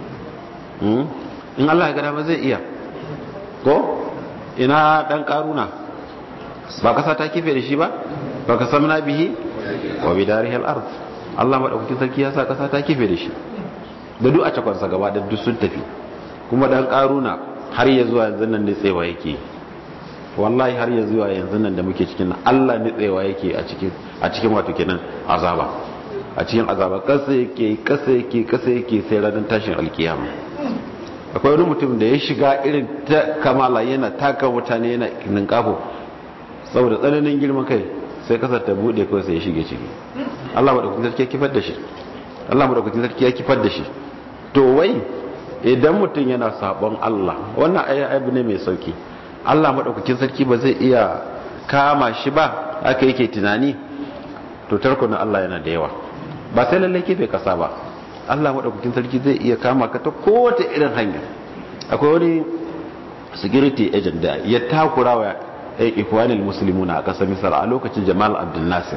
in Allah ya ga dama zai iya ko ina dan karuna ba kasa ta kife da shi ba ba ka samna bihi wa bidarihi al-ard Allah madaukakin sarki ya sa kasa ta kife da shi da duk a cakonsa gaba da duk sun tafi kuma dan karuna har ya zuwa yanzu nan ne tsewa yake wallahi har ya zuwa yanzu nan da muke cikin nan Allah ne tsewa yake a cikin a cikin wato kenan azaba a cikin azaba kasa yake kasa yake kasa yake sai ranar tashin alkiyama akwai wani mutum da ya shiga irin ta kamala yana taka mutane yana ninkafo saboda tsananin girman kai sai kasar ta bude kawai sai ya shige ciki Allah madaukakin sarki ya kifar da shi Allah madaukakin sarki ya kifar da shi to wai idan mutum yana sabon Allah wannan abu ne mai sauki Allah madaukakin sarki ba zai iya kama shi ba aka yake tunani to tarkunan Allah yana da yawa ba sai lalle kefe kasa ba Allah madaukakin sarki zai iya kama ka ta kowace irin hanya akwai wani security agent da ya takura wa ikwanil muslimuna a kasar misal a lokacin Jamal Abdul Nasir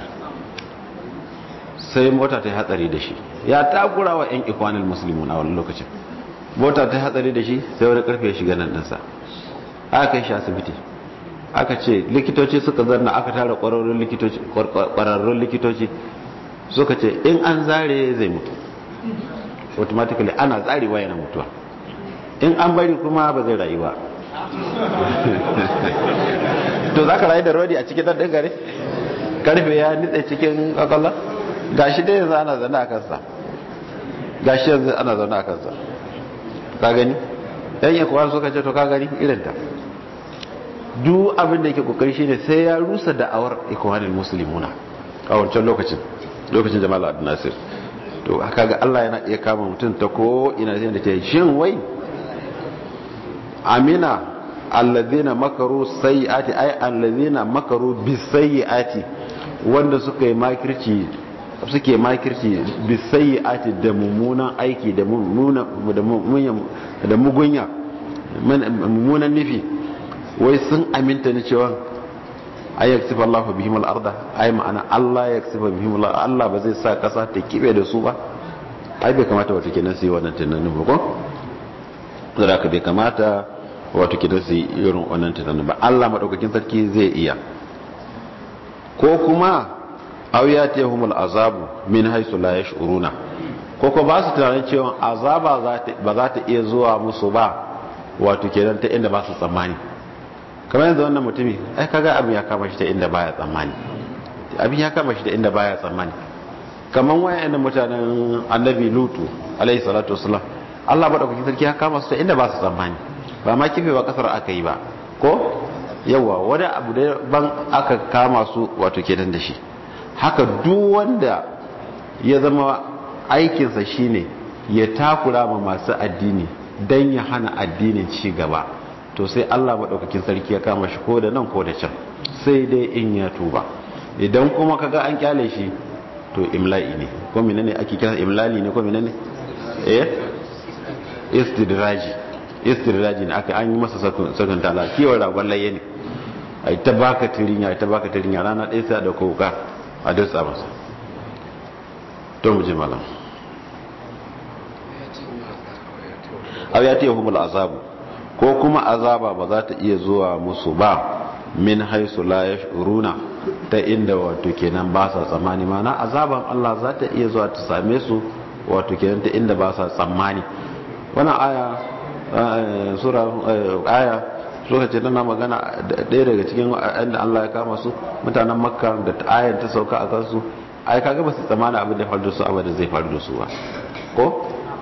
sai mota ta yi hatsari da shi ya takura wa 'yan ikwanil muslimun a wani lokacin mota ta yi hatsari da shi sai wani karfe ya shiga nan ɗinsa aka kai shi asibiti aka ce likitoci suka zanna aka tara ƙwararrun likitoci suka ce in an zare zai mutu automatically ana zarewa yana mutuwa in an bari kuma ba zai rayu ba to za ka rayu da rodi a cikin ɗan gare karfe ya nitse cikin kwakwalwa gashi dai yanzu ana zaune a kansa gashi yanzu ana zaune a kansa ka gani yan yi kuwa suka ce to ka gani irinta duk abin da yake kokari shine sai ya rusa da'awar ikwanin musulmuna a wancan lokacin lokacin jamal abdul nasir to haka ga Allah yana iya kama mutum ta ko ina zai da ke shin wai amina allazina makaru sayyiati ay allazina makaru bisayyiati wanda suka yi makirci suke makirci bisayyiati da mummunan aiki da da mugunya mummunan nufi wai sun aminta ni cewa ay yaksifa Allahu bihim al-arda ay ma'ana Allah yaksifa bihim al Allah ba zai sa kasa ta kibe da su ba ai bai kamata wato kenan su yi wannan tunanin ba ko zara ka bai kamata wato kenan su yi irin wannan tunanin ba Allah madaukakin sarki zai iya ko kuma aw yatihumul azabu min haythu la yash'uruna ko ko ba su tunanin cewa azaba ba za ta iya zuwa musu ba wato kenan ta inda ba su tsammani kamar yanzu wannan mutumi ai kaga abin ya kama shi ta inda baya tsammani abin ya kama shi ta inda baya tsammani kamar wayannan mutanen annabi lutu alaihi salatu wassalam Allah madaukakin sarki ya kama su ta inda ba su tsammani ba ma kife ba kasar aka yi ba ko yawa wani abu da ban aka kama su wato kenan da shi haka duk wanda ya zama aikinsa shine ya takura ma masu addini don ya hana addinin ci gaba to sai Allah maɗaukakin sarki ya kama shi ko da nan ko da can sai dai in ya tuba idan kuma kaga an kyale shi to imla'i ne ko menene ake kira imlali ne ko menene eh istidraji istidraji ne aka an yi masa sakon tala kiwon ragon laye ne ai ta baka tirinya ai ta baka tirinya rana ɗaya sai da koka a dutsa masa to mu je malam aw ya ta yahumul azabu ko kuma azaba ba za ta iya zuwa musu ba min haisu la yashuruna ta inda wato kenan ba sa tsammani mana azaban Allah za ta iya zuwa ta same su wato kenan ta inda ba sa tsammani wannan aya sura aya suka ce tana magana ɗaya daga cikin inda Allah ya kama su mutanen makka da ayan ta sauka a kansu ai kaga ba su tsammani abin da ya faru da su abin da zai faru da su ba ko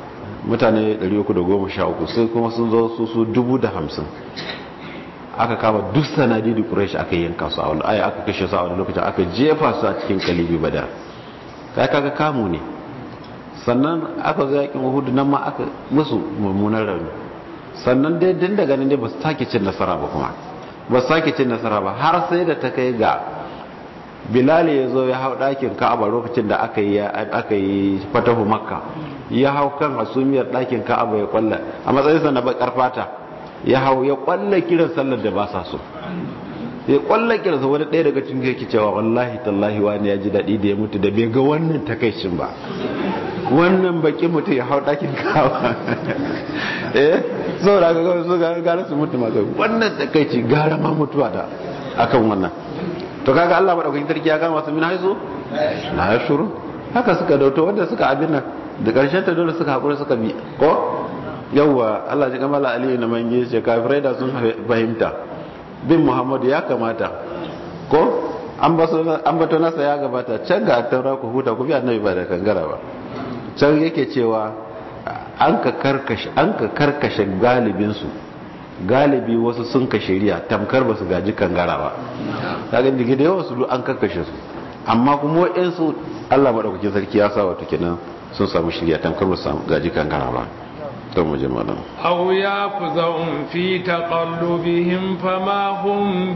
mutane 313 sai kuma sun zo su su 50,000 aka kama duk sanadi da ƙurashi aka yanka su a wani aya aka kashe su a wani lokacin aka jefa su a cikin kalibi badar kai kaga kamu ne sannan aka zo yakin uhudu nan ma aka musu mummunan rauni sannan dai din daga nan dai ba su sake cin nasara ba kuma ba su sake cin nasara ba har sai da ta kai ga bilal ya zo ya hau ɗakin ka'aba lokacin da aka yi aka yi fatahu makka ya hau kan hasumiyar ɗakin ka'aba ya kwalla a matsayinsa na bakar fata ya hau ya kwalla kiran sallar da ba sa so ya kwalla kiran sa wani ɗaya daga cikin yake cewa wallahi tallahi wani ya ji daɗi da ya mutu da bai ga wannan takaicin ba wannan baki mutum ya hau ɗakin ka'aba eh saboda ga kawai su gara su mutu masu wannan takaici gara ma mutuwa da akan wannan to kaga Allah madaukakin sarki ya gama su min haizu na ya shuru haka suka dauto wanda suka abin nan da karshen ta dole suka hakura suka bi ko yawwa Allah ji kamala aliyu na mange ce kafirai da sun fahimta bin muhammadu ya kamata ko an bato nasa ya gabata can ga taura ku huta ku bi annabi ba da kangara ba can yake cewa an ka karkashe an ka karkashe galibinsu galibi wasu sun ka shari'a tamkar ba su gaji kangara ba kaga digi da yawan su an karkashe su amma kuma wa'insu Allah madaukakin sarki ya sa wato kenan sun samu shari'a tamkar ba su gaji kangara ba don mu jama'a aw yafzahum fi taqallubihim fama hum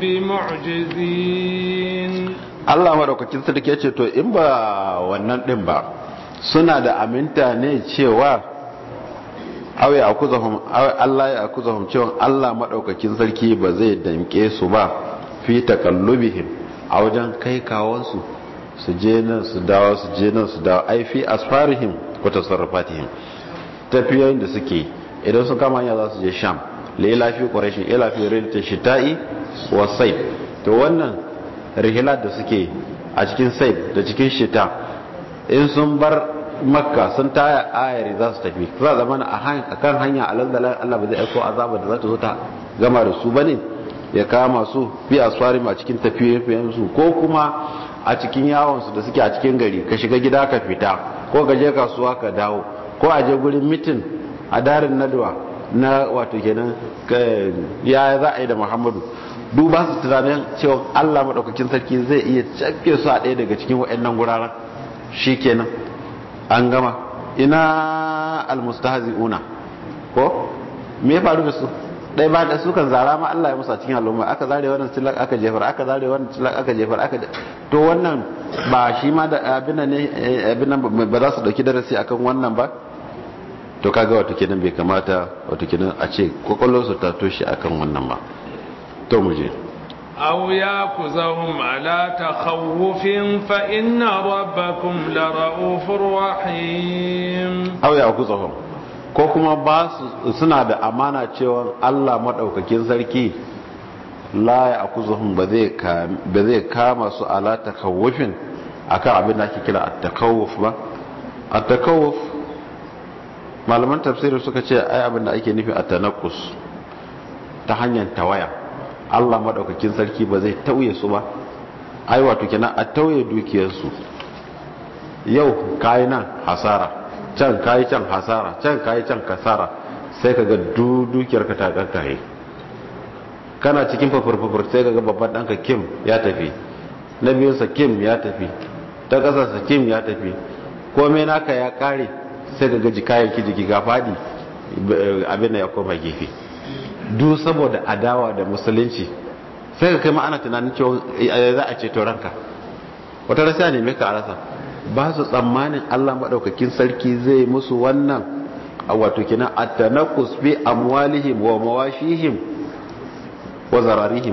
bimu'jizin Allah madaukakin sarki ya ce to in ba wannan din ba suna da aminta ne cewa aw ya akuzahum Allah ya akuzahum cewa Allah madaukakin sarki ba zai danke su ba fi taqallubihim a wajen kai kawansu su je nan su dawo su je nan su dawo ai fi asfarihim ko tasarrufatihim tafiyoyin da suke idan sun kama hanya za su je sham laila fi quraish ila fi rilta shita'i wa sayf to wannan rihilat da suke a cikin sayf da cikin shita in sun bar makka sun taya ayari za su tafi za zama a kan hanya alaldalar Allah ba zai aiko azaba da za ta zo ta gama da su bane ya kama su bi asfari a cikin tafiye su ko kuma a cikin yawon su da suke a cikin gari ka shiga gida ka fita ko ka je kasuwa ka dawo ko a je gurin mitin a darin nadwa na wato kenan ya za a yi da muhammadu duba su tunanin cewa allah maɗaukakin sarki zai iya cafke su a ɗaya daga cikin waɗannan guraren shi kenan an gama ina almustahzi'una ko me ya faru da su ɗaya ba da su kan zara ma allah ya musa cikin al'umma aka zare wannan tilak aka jefar aka zare wannan tilak aka jefar aka to wannan ba shi ma da abin ne abin nan ba za su dauki darasi akan wannan ba to kaga wato kenan bai kamata wato kenan a ce kokolon su ta toshe akan wannan ba to mu je aw yakuzahum ala takhawufin fa inna rabbakum la raufur rahim aw yakuzahum ko kuma ba su suna da amana cewa Allah madaukakin sarki la yakuzahum ba zai ba zai kama su ala takhawufin akan abin da ake kira at-takawuf ba at-takawuf malaman tafsiri suka ce ai abin da ake nufi a tanakus ta hanyar tawaya Allah madaukakin sarki ba zai tauye su ba ai wato kenan a tauye dukiyarsu yau kayi nan hasara can kayi can hasara can kayi can kasara sai kaga dukiyar ka ta karkaye kana cikin fafurfafur sai kaga babban danka kim ya tafi na biyunsa kim ya tafi ta kasarsa kim ya tafi komai naka ya kare sai ga gaji kayan ki jiki ga fadi abin da ya koma gefe duk saboda adawa da musulunci sai ka kai ma ana tunanin cewa za a ceto ranka wata rasa ne mai ka rasa ba su tsammanin Allah maɗaukakin sarki zai musu wannan a wato kina at-tanaqqus bi amwalihim wa mawashihim wa zararihim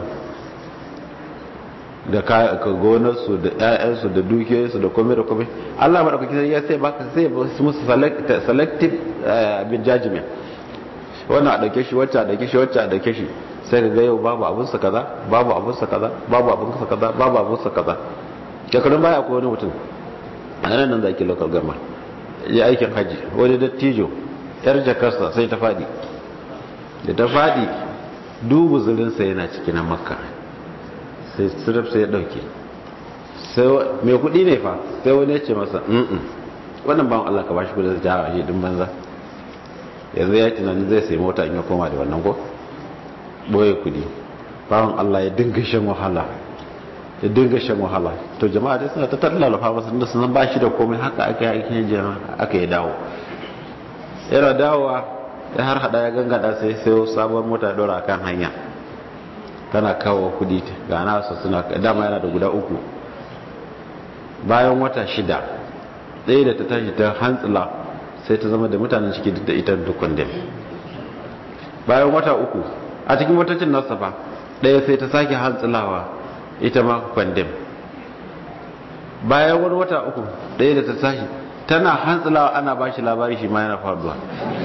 da ka gonarsu da ƴaƴansu da dukiyoyinsu da komai da komai Allah madaukakin sarki ya sai baka sai musu selective bin judgment wannan a dauke shi wacce a dauke shi wacce a dauke shi sai ka ga yau babu abun sa kaza babu abun sa kaza babu abun sa kaza babu abun sa kaza shekarun baya akwai wani mutum a nan nan da ake local government ya aikin haji wani dattijo yar jakarsa sai ta fadi da ta fadi dubu zurinsa yana cikin makka sai sirif sai ya dauke sai mai kudi ne fa sai wani ya ce masa mm wannan bawan Allah ka bashi kudi da jawa shi din banza yanzu ya tunanin zai sai mota in ya koma da wannan ko boye kudi bawan Allah ya dinga shan wahala ya dinga shan wahala to jama'a dai suna ta tallafa masa da sun ba shi da komai haka aka yi jama'a aka yi dawo yana dawowa ya har hada ya gangada sai sai sabuwar mota ya dora kan hanya tana kawo kudi ga nasa suna dama yana da guda uku bayan wata shida ɗaya da ta tashi ta hantsila sai ta zama da mutanen ciki duk da ita dukkan dem bayan wata uku a cikin watacin nasa ba ɗaya sai ta sake hantsilawa ita ma kwandem bayan wani wata uku ɗaya da ta tashi tana hantsilawa ana ba shi labari shi ma yana faruwa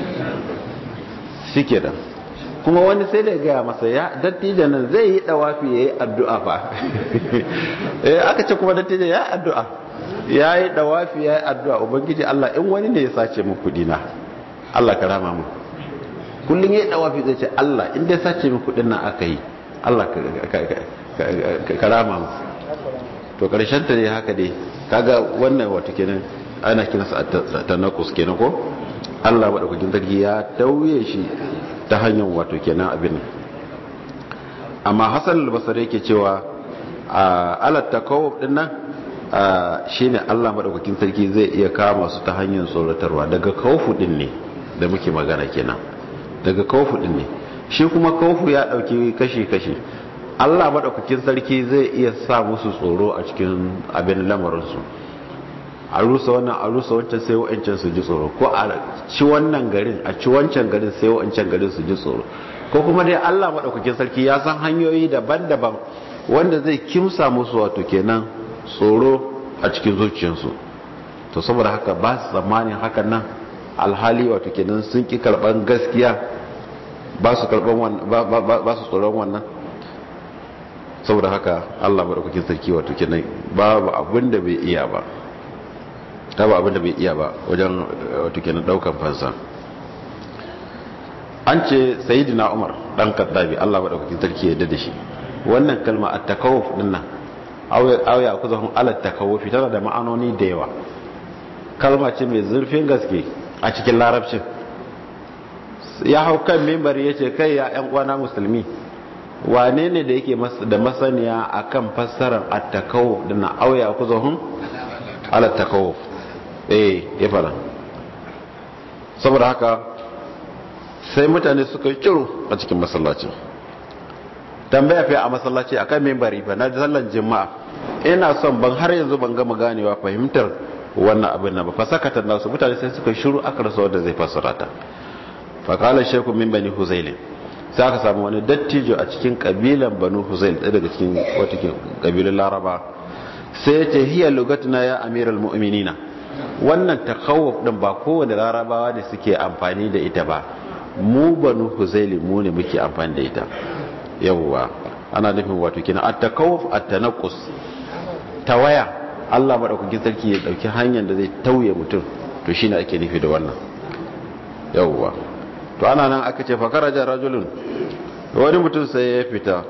shi ke kuma wani sai da gaya masa ya dattijo nan zai yi dawafi ya yi addu'a fa eh aka ce kuma dattijo ya addu'a ya yi dawafi ya yi addu'a ubangiji Allah in wani ne ya sace mu kudi na Allah ka rama mu kullum ya yi dawafi zai ce Allah in dai sace mu kudin nan aka yi Allah ka rama mu to karshen ta ne haka dai kaga wannan wato kenan ana kinsa ta nakus kenan ko Allah madaukakin sarki ya tauye shi ta hanyar wato kenan abin amma Hassan al-Basri yake cewa alat takawuf din nan shine Allah madaukakin sarki zai iya kama su ta hanyar tsoratarwa daga kawfu din ne da muke magana kenan daga kawfu din ne shi kuma kawfu ya dauki kashi kashi Allah madaukakin sarki zai iya sa musu tsoro a cikin abin lamarin su a rusa wannan a rusa wancan sai wa'ancan su ji tsoro ko a ci wannan garin a ci wancan garin sai wa'ancan garin su ji tsoro ko kuma dai Allah madaukakin sarki ya san hanyoyi daban-daban wanda zai kimsa musu wato kenan tsoro a cikin zuciyarsu to saboda haka ba su tsammanin hakan nan alhali wato kenan sun ki karban gaskiya ba su karban wannan ba su tsoron wannan saboda haka Allah madaukakin sarki wato kenan babu abin da bai iya ba ta ba abin da bai iya ba wajen wato kenan daukan fansa an ce sayyidina Umar dan Kaddabi Allah madaukakin sarki ya da shi wannan kalma at-takawuf dinnan auya ku zahun alat takawufi tana da ma'anoni da yawa kalma ce mai zurfin gaske a cikin larabcin ya hau kan mimbar ya ce kai ya yan uwana musulmi wane ne da yake da masaniya akan fassarar at-takawuf dinnan auya ku zahun alat takawuf eh ya fara saboda haka sai mutane suka yi kiro a cikin masallacin tambaya fi a masallaci a kan mimbari ba na sallan jima'a ina son ban har yanzu ban gama ganewa fahimtar wannan abin na ba fa sakatar nasu mutane sai suka shiru aka rasa wanda zai fassara ta fa qala shaykhu min bani huzail sai aka samu wani dattijo a cikin kabilan banu huzail ɗaya daga cikin wata kabilan laraba sai ya ce hiya lugatuna ya amiral mu'minina wannan takawuf din ba kowane larabawa ne suke amfani da ita ba mu banu huzaili mu ne muke amfani da ita yawwa ana nufin wato kina at-takawuf at-tanaqqus tawaya Allah madaukakin sarki ya dauki hanyar da zai tauye mutum to shine ake nufi da wannan yawwa to ana nan aka ce fakaraja rajulun wani mutum sai ya fita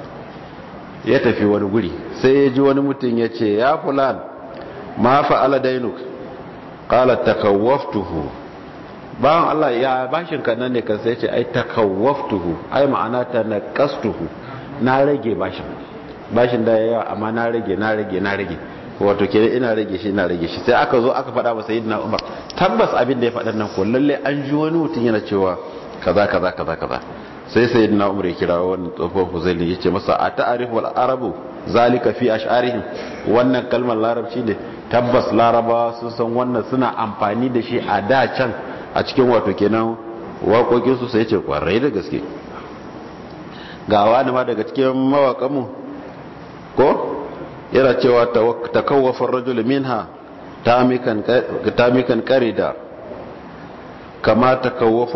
ya tafi wani guri sai ya ji wani mutum ya ce ya fulan ma fa'ala dainuk qala takawwaftuhu bayan Allah ya bashin ka nan ne kan sai ce ai takawwaftuhu ai ma'ana ta naqastuhu na rage bashin bashin da yawa amma na rage na rage na rage wato ke ina rage shi ina rage shi sai aka zo aka faɗa wa sayyidina Umar tabbas abin da ya faɗa nan ko lalle an ji wani mutum yana cewa kaza kaza kaza kaza sai sayyidina Umar ya kira wani tsofon Huzaili yace masa a ta'arifu al-arabu zalika fi ash'arihim wannan kalmar larabci ne tabbas larabawa sun san wannan suna amfani da shi a da can a cikin wato kenan waƙoƙinsu sai ce kwarai da gaske ga wani ma daga cikin mawaƙanmu ko yana cewa ta kawafin rajul minha tamikan karida kama ta kawafa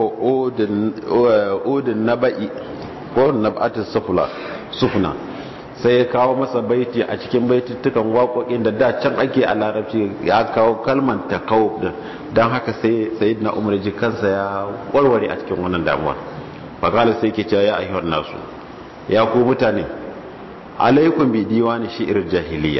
odin na ba'i ko na ba'atin sufuna sai ya kawo masa baiti a cikin baitittukan waƙoƙin da da can ake a larabci ya kawo kalman ta kawo don haka sai sayidina umar ji kansa ya warware a cikin wannan damuwa fakala sai ke cewa ya ayyuhan nasu ya ku mutane alaikum bi diwani shi'ir jahiliya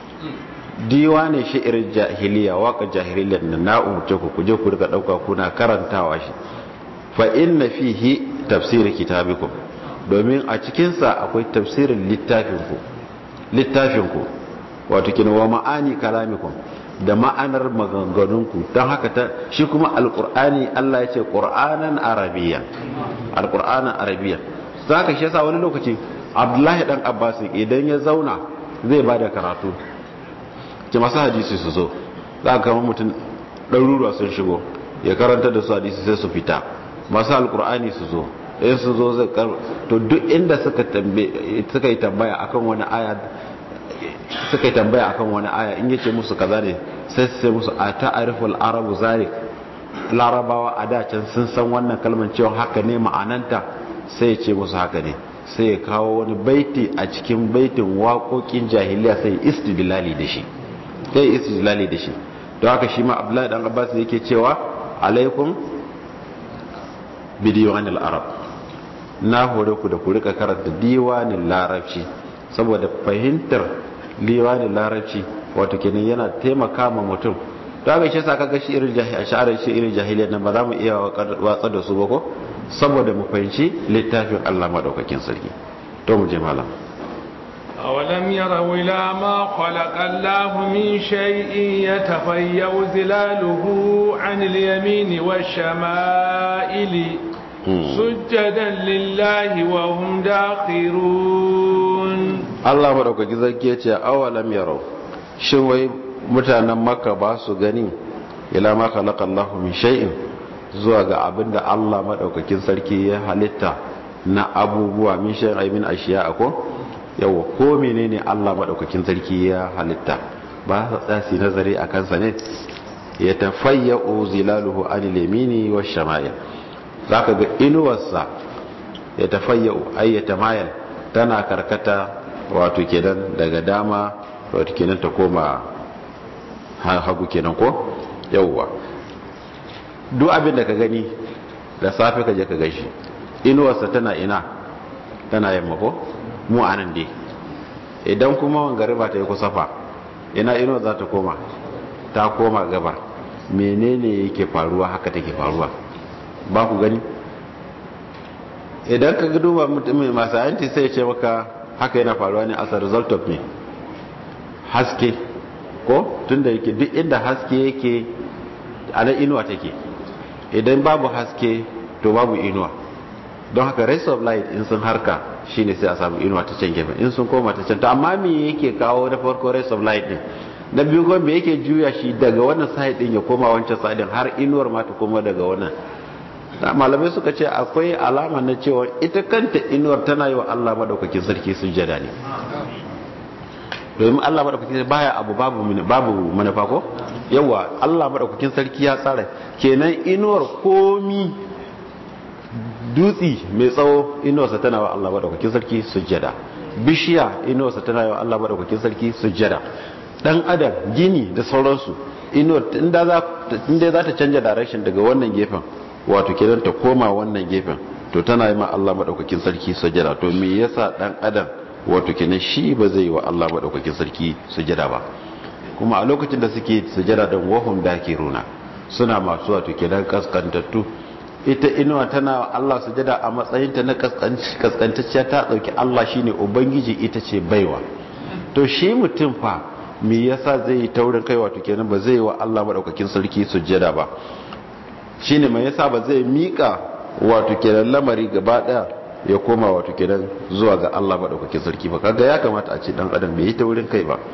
diwani shi'ir jahiliya waka jahiliya da na umurce ku kuje ku riga dauka kuna karantawa shi fa inna fihi tafsir kitabikum domin a cikinsa akwai tafsirin littafinku littafinku wato kina wa ma'ani kalamikum da ma'anar maganganunku don haka ta shi kuma alkur'ani Allah ya ce ƙur'anan arabiya alkur'anan arabiya za ka shi yasa wani lokaci abdullahi dan abbas idan ya zauna zai ba da karatu ki masu hadisi su zo za ka kama mutum ɗaruruwa sun shigo ya karanta da su hadisi sai su fita masu alkur'ani su zo in su zo zai to duk inda suka yi tambaya akan wani aya suka yi tambaya akan wani aya in yace musu kaza ne sai su sai musu a ta'ariful arabu zalik larabawa a da can sun san wannan kalmar cewa haka ne ma'ananta sai ya ce musu haka ne sai ya kawo wani baiti a cikin baitin waƙoƙin jahiliya sai istidlali da shi sai istidlali da shi don haka shi ma abdullahi dan abbas yake cewa alaikum bidiyonin arab na hore ku da ku rika karanta diwanin larabci saboda fahimtar diwanin larabci wato kenan yana taimaka ma mutum to haka shi saka ga shi irin jahiliya sha'arar shi irin jahiliya nan ba za mu iya watsa da su ba ko saboda mu fahimci littafin Allah madaukakin sarki to mu je malam أولم يروا إلى ما خلق الله من شيء يتفيأ ظلاله عن اليمين والشمائل سجدا لله وهم داخرون Allah madaukaki zarki ya ce awalam yarau shin wai mutanen makka ba su gani ila ma khalaqa Allah min shay'in zuwa ga abinda Allah madaukakin sarki ya halitta na abubuwa min shay'in ay min ashiya ko yawa ko menene Allah madaukakin sarki ya halitta ba sa tsasi nazari a kansa ne ya tafayya'u zilaluhu anil yamini wash shama'il zaka ga inuwarsa ya tafayya'u ay yatamayal tana karkata wato kenan daga dama wato kenan ta koma hagu kenan ko yawwa duk abin da ka gani da safe ka je ka gashi inuwarsa tana ina tana yamma ko mu anan dai idan kuma wangariba ta yi kusafa ina inuwar za ta koma ta koma gabar menene yake faruwa haka take faruwa ba ku gani idan ka duba mutumin masu yanti sai ce maka haka yana faruwa ne as a result of me haske ko tunda yake duk inda haske yake ana inuwa take idan babu haske to babu inuwa don haka rays of light in sun harka shine sai a samu inuwa ta can gefen in sun koma ta can to amma me yake kawo na farko rays of light din na biyu kuma me yake juya shi daga wannan side din ya koma wancan side din har inuwar ma ta koma daga wannan malamai suka ce akwai alama na cewa ita kanta inuwar tana yi wa Allah madaukakin sarki sujjada ne domin Allah madaukakin baya abu babu babu manufa ko yawa Allah madaukakin sarki ya tsara kenan inuwar komi dutsi mai tsawo inuwarsa tana wa Allah madaukakin sarki sujjada bishiya inuwarsa tana wa Allah madaukakin sarki sujjada dan adam gini da sauransu inuwar inda za za ta canja direction daga wannan gefen wato kenan ta koma wannan gefen to tana yi ma Allah madaukakin sarki sujjada to me yasa dan adam wato kenan shi ba zai yi wa Allah madaukakin sarki sujjada ba kuma a lokacin da suke sujjada dan wahum dakiruna suna masu wato kenan kaskantattu ita inuwa tana wa Allah sujjada a matsayin ta na kaskantacciya ta dauki Allah shine ubangiji ita ce baiwa to shi mutum fa me yasa zai yi taurin kai wato kenan ba zai yi wa Allah madaukakin sarki sujjada ba shine mai yasa ba zai mika wato kenan lamari gaba daya ya koma wato kenan zuwa ga Allah madaukakin sarki ba kaga ya kamata a ce dan adam bai yi ta wurin kai ba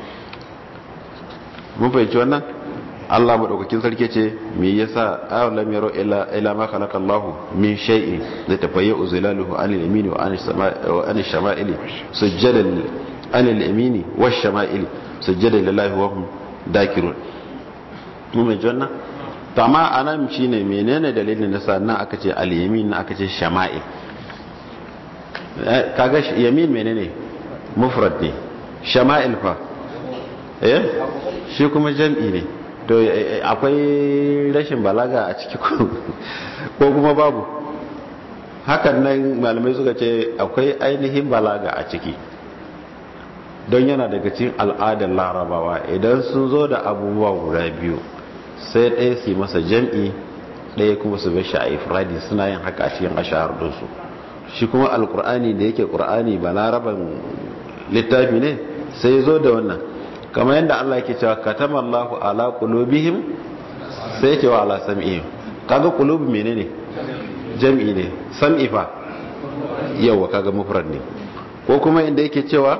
mun fahimci wannan Allah madaukakin sarki ce me yasa alam yaro ila ila ma khalaqa Allah min shay'in la tafayyu zilaluhu anil yamini wa anil sama'i wa anil shama'ili sujadan anil yamini wash shama'ili sujadan lillahi wa hum dakirun mun fahimci wannan to amma anan shine menene dalilin da sannan aka ce al-yamin aka ce shama'il kaga yamin menene mufrad ne shama'il fa eh shi kuma jam'i ne to akwai rashin balaga a ciki ko kuma babu hakan nan malamai suka ce akwai ainihin balaga a ciki don yana daga cikin al'adar larabawa idan sun zo da abubuwa guda biyu sai ɗaya su masa jam'i ɗaya kuma su bar shi a ifradi suna yin haka a cikin ashahar dinsu shi kuma alkur'ani da yake qur'ani ba laraban littafi ne sai zo da wannan kamar yadda Allah yake cewa katama Allahu ala qulubihim sai yake wa ala sam'ihim kaga qulub menene jam'i ne sam'i fa yawa kaga mufrad ne ko kuma inda yake cewa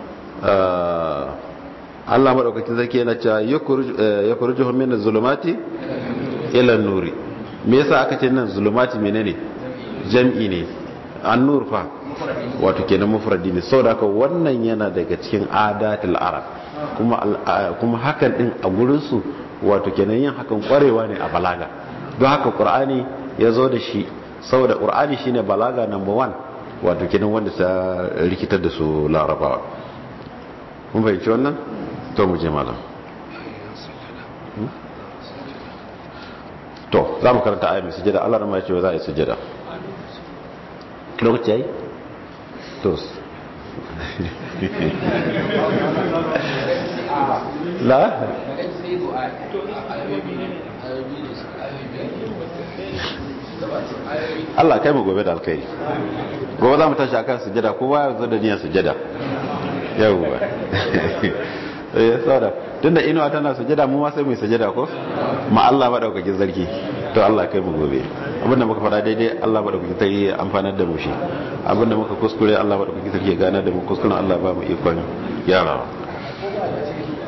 Allah madaukakin sarki yana cewa yakhrujuhum min az-zulumati ila an-nuri me yasa aka ce nan zulumati menene jam'i ne an-nur fa wato kenan mufradi ne saboda haka wannan yana daga cikin adatul arab kuma kuma hakan din a gurin su wato kenan yin hakan kwarewa ne a balaga don haka qur'ani ya zo da shi saboda qur'ani shine balaga number one wato kenan wanda ta rikitar da su larabawa mun fahimci wannan to mu je malam to za mu karanta ayi mai sujada Allah rama ya ce za a yi sujada lokaci yayi to la Allah kai mu gobe da alkai gobe za mu tashi akan sujada kowa ya zo da niyyar sujada yawwa eh saboda tunda inuwa tana sujada mu ma sai mu sujada ko ma Allah madaukakin sarki to Allah kai mu gobe abinda muka fara daidai Allah madaukakin sarki ya amfanar da mu shi abinda muka kuskure Allah madaukakin sarki ya gana da mu kuskuren Allah ba mu ikon gyarawa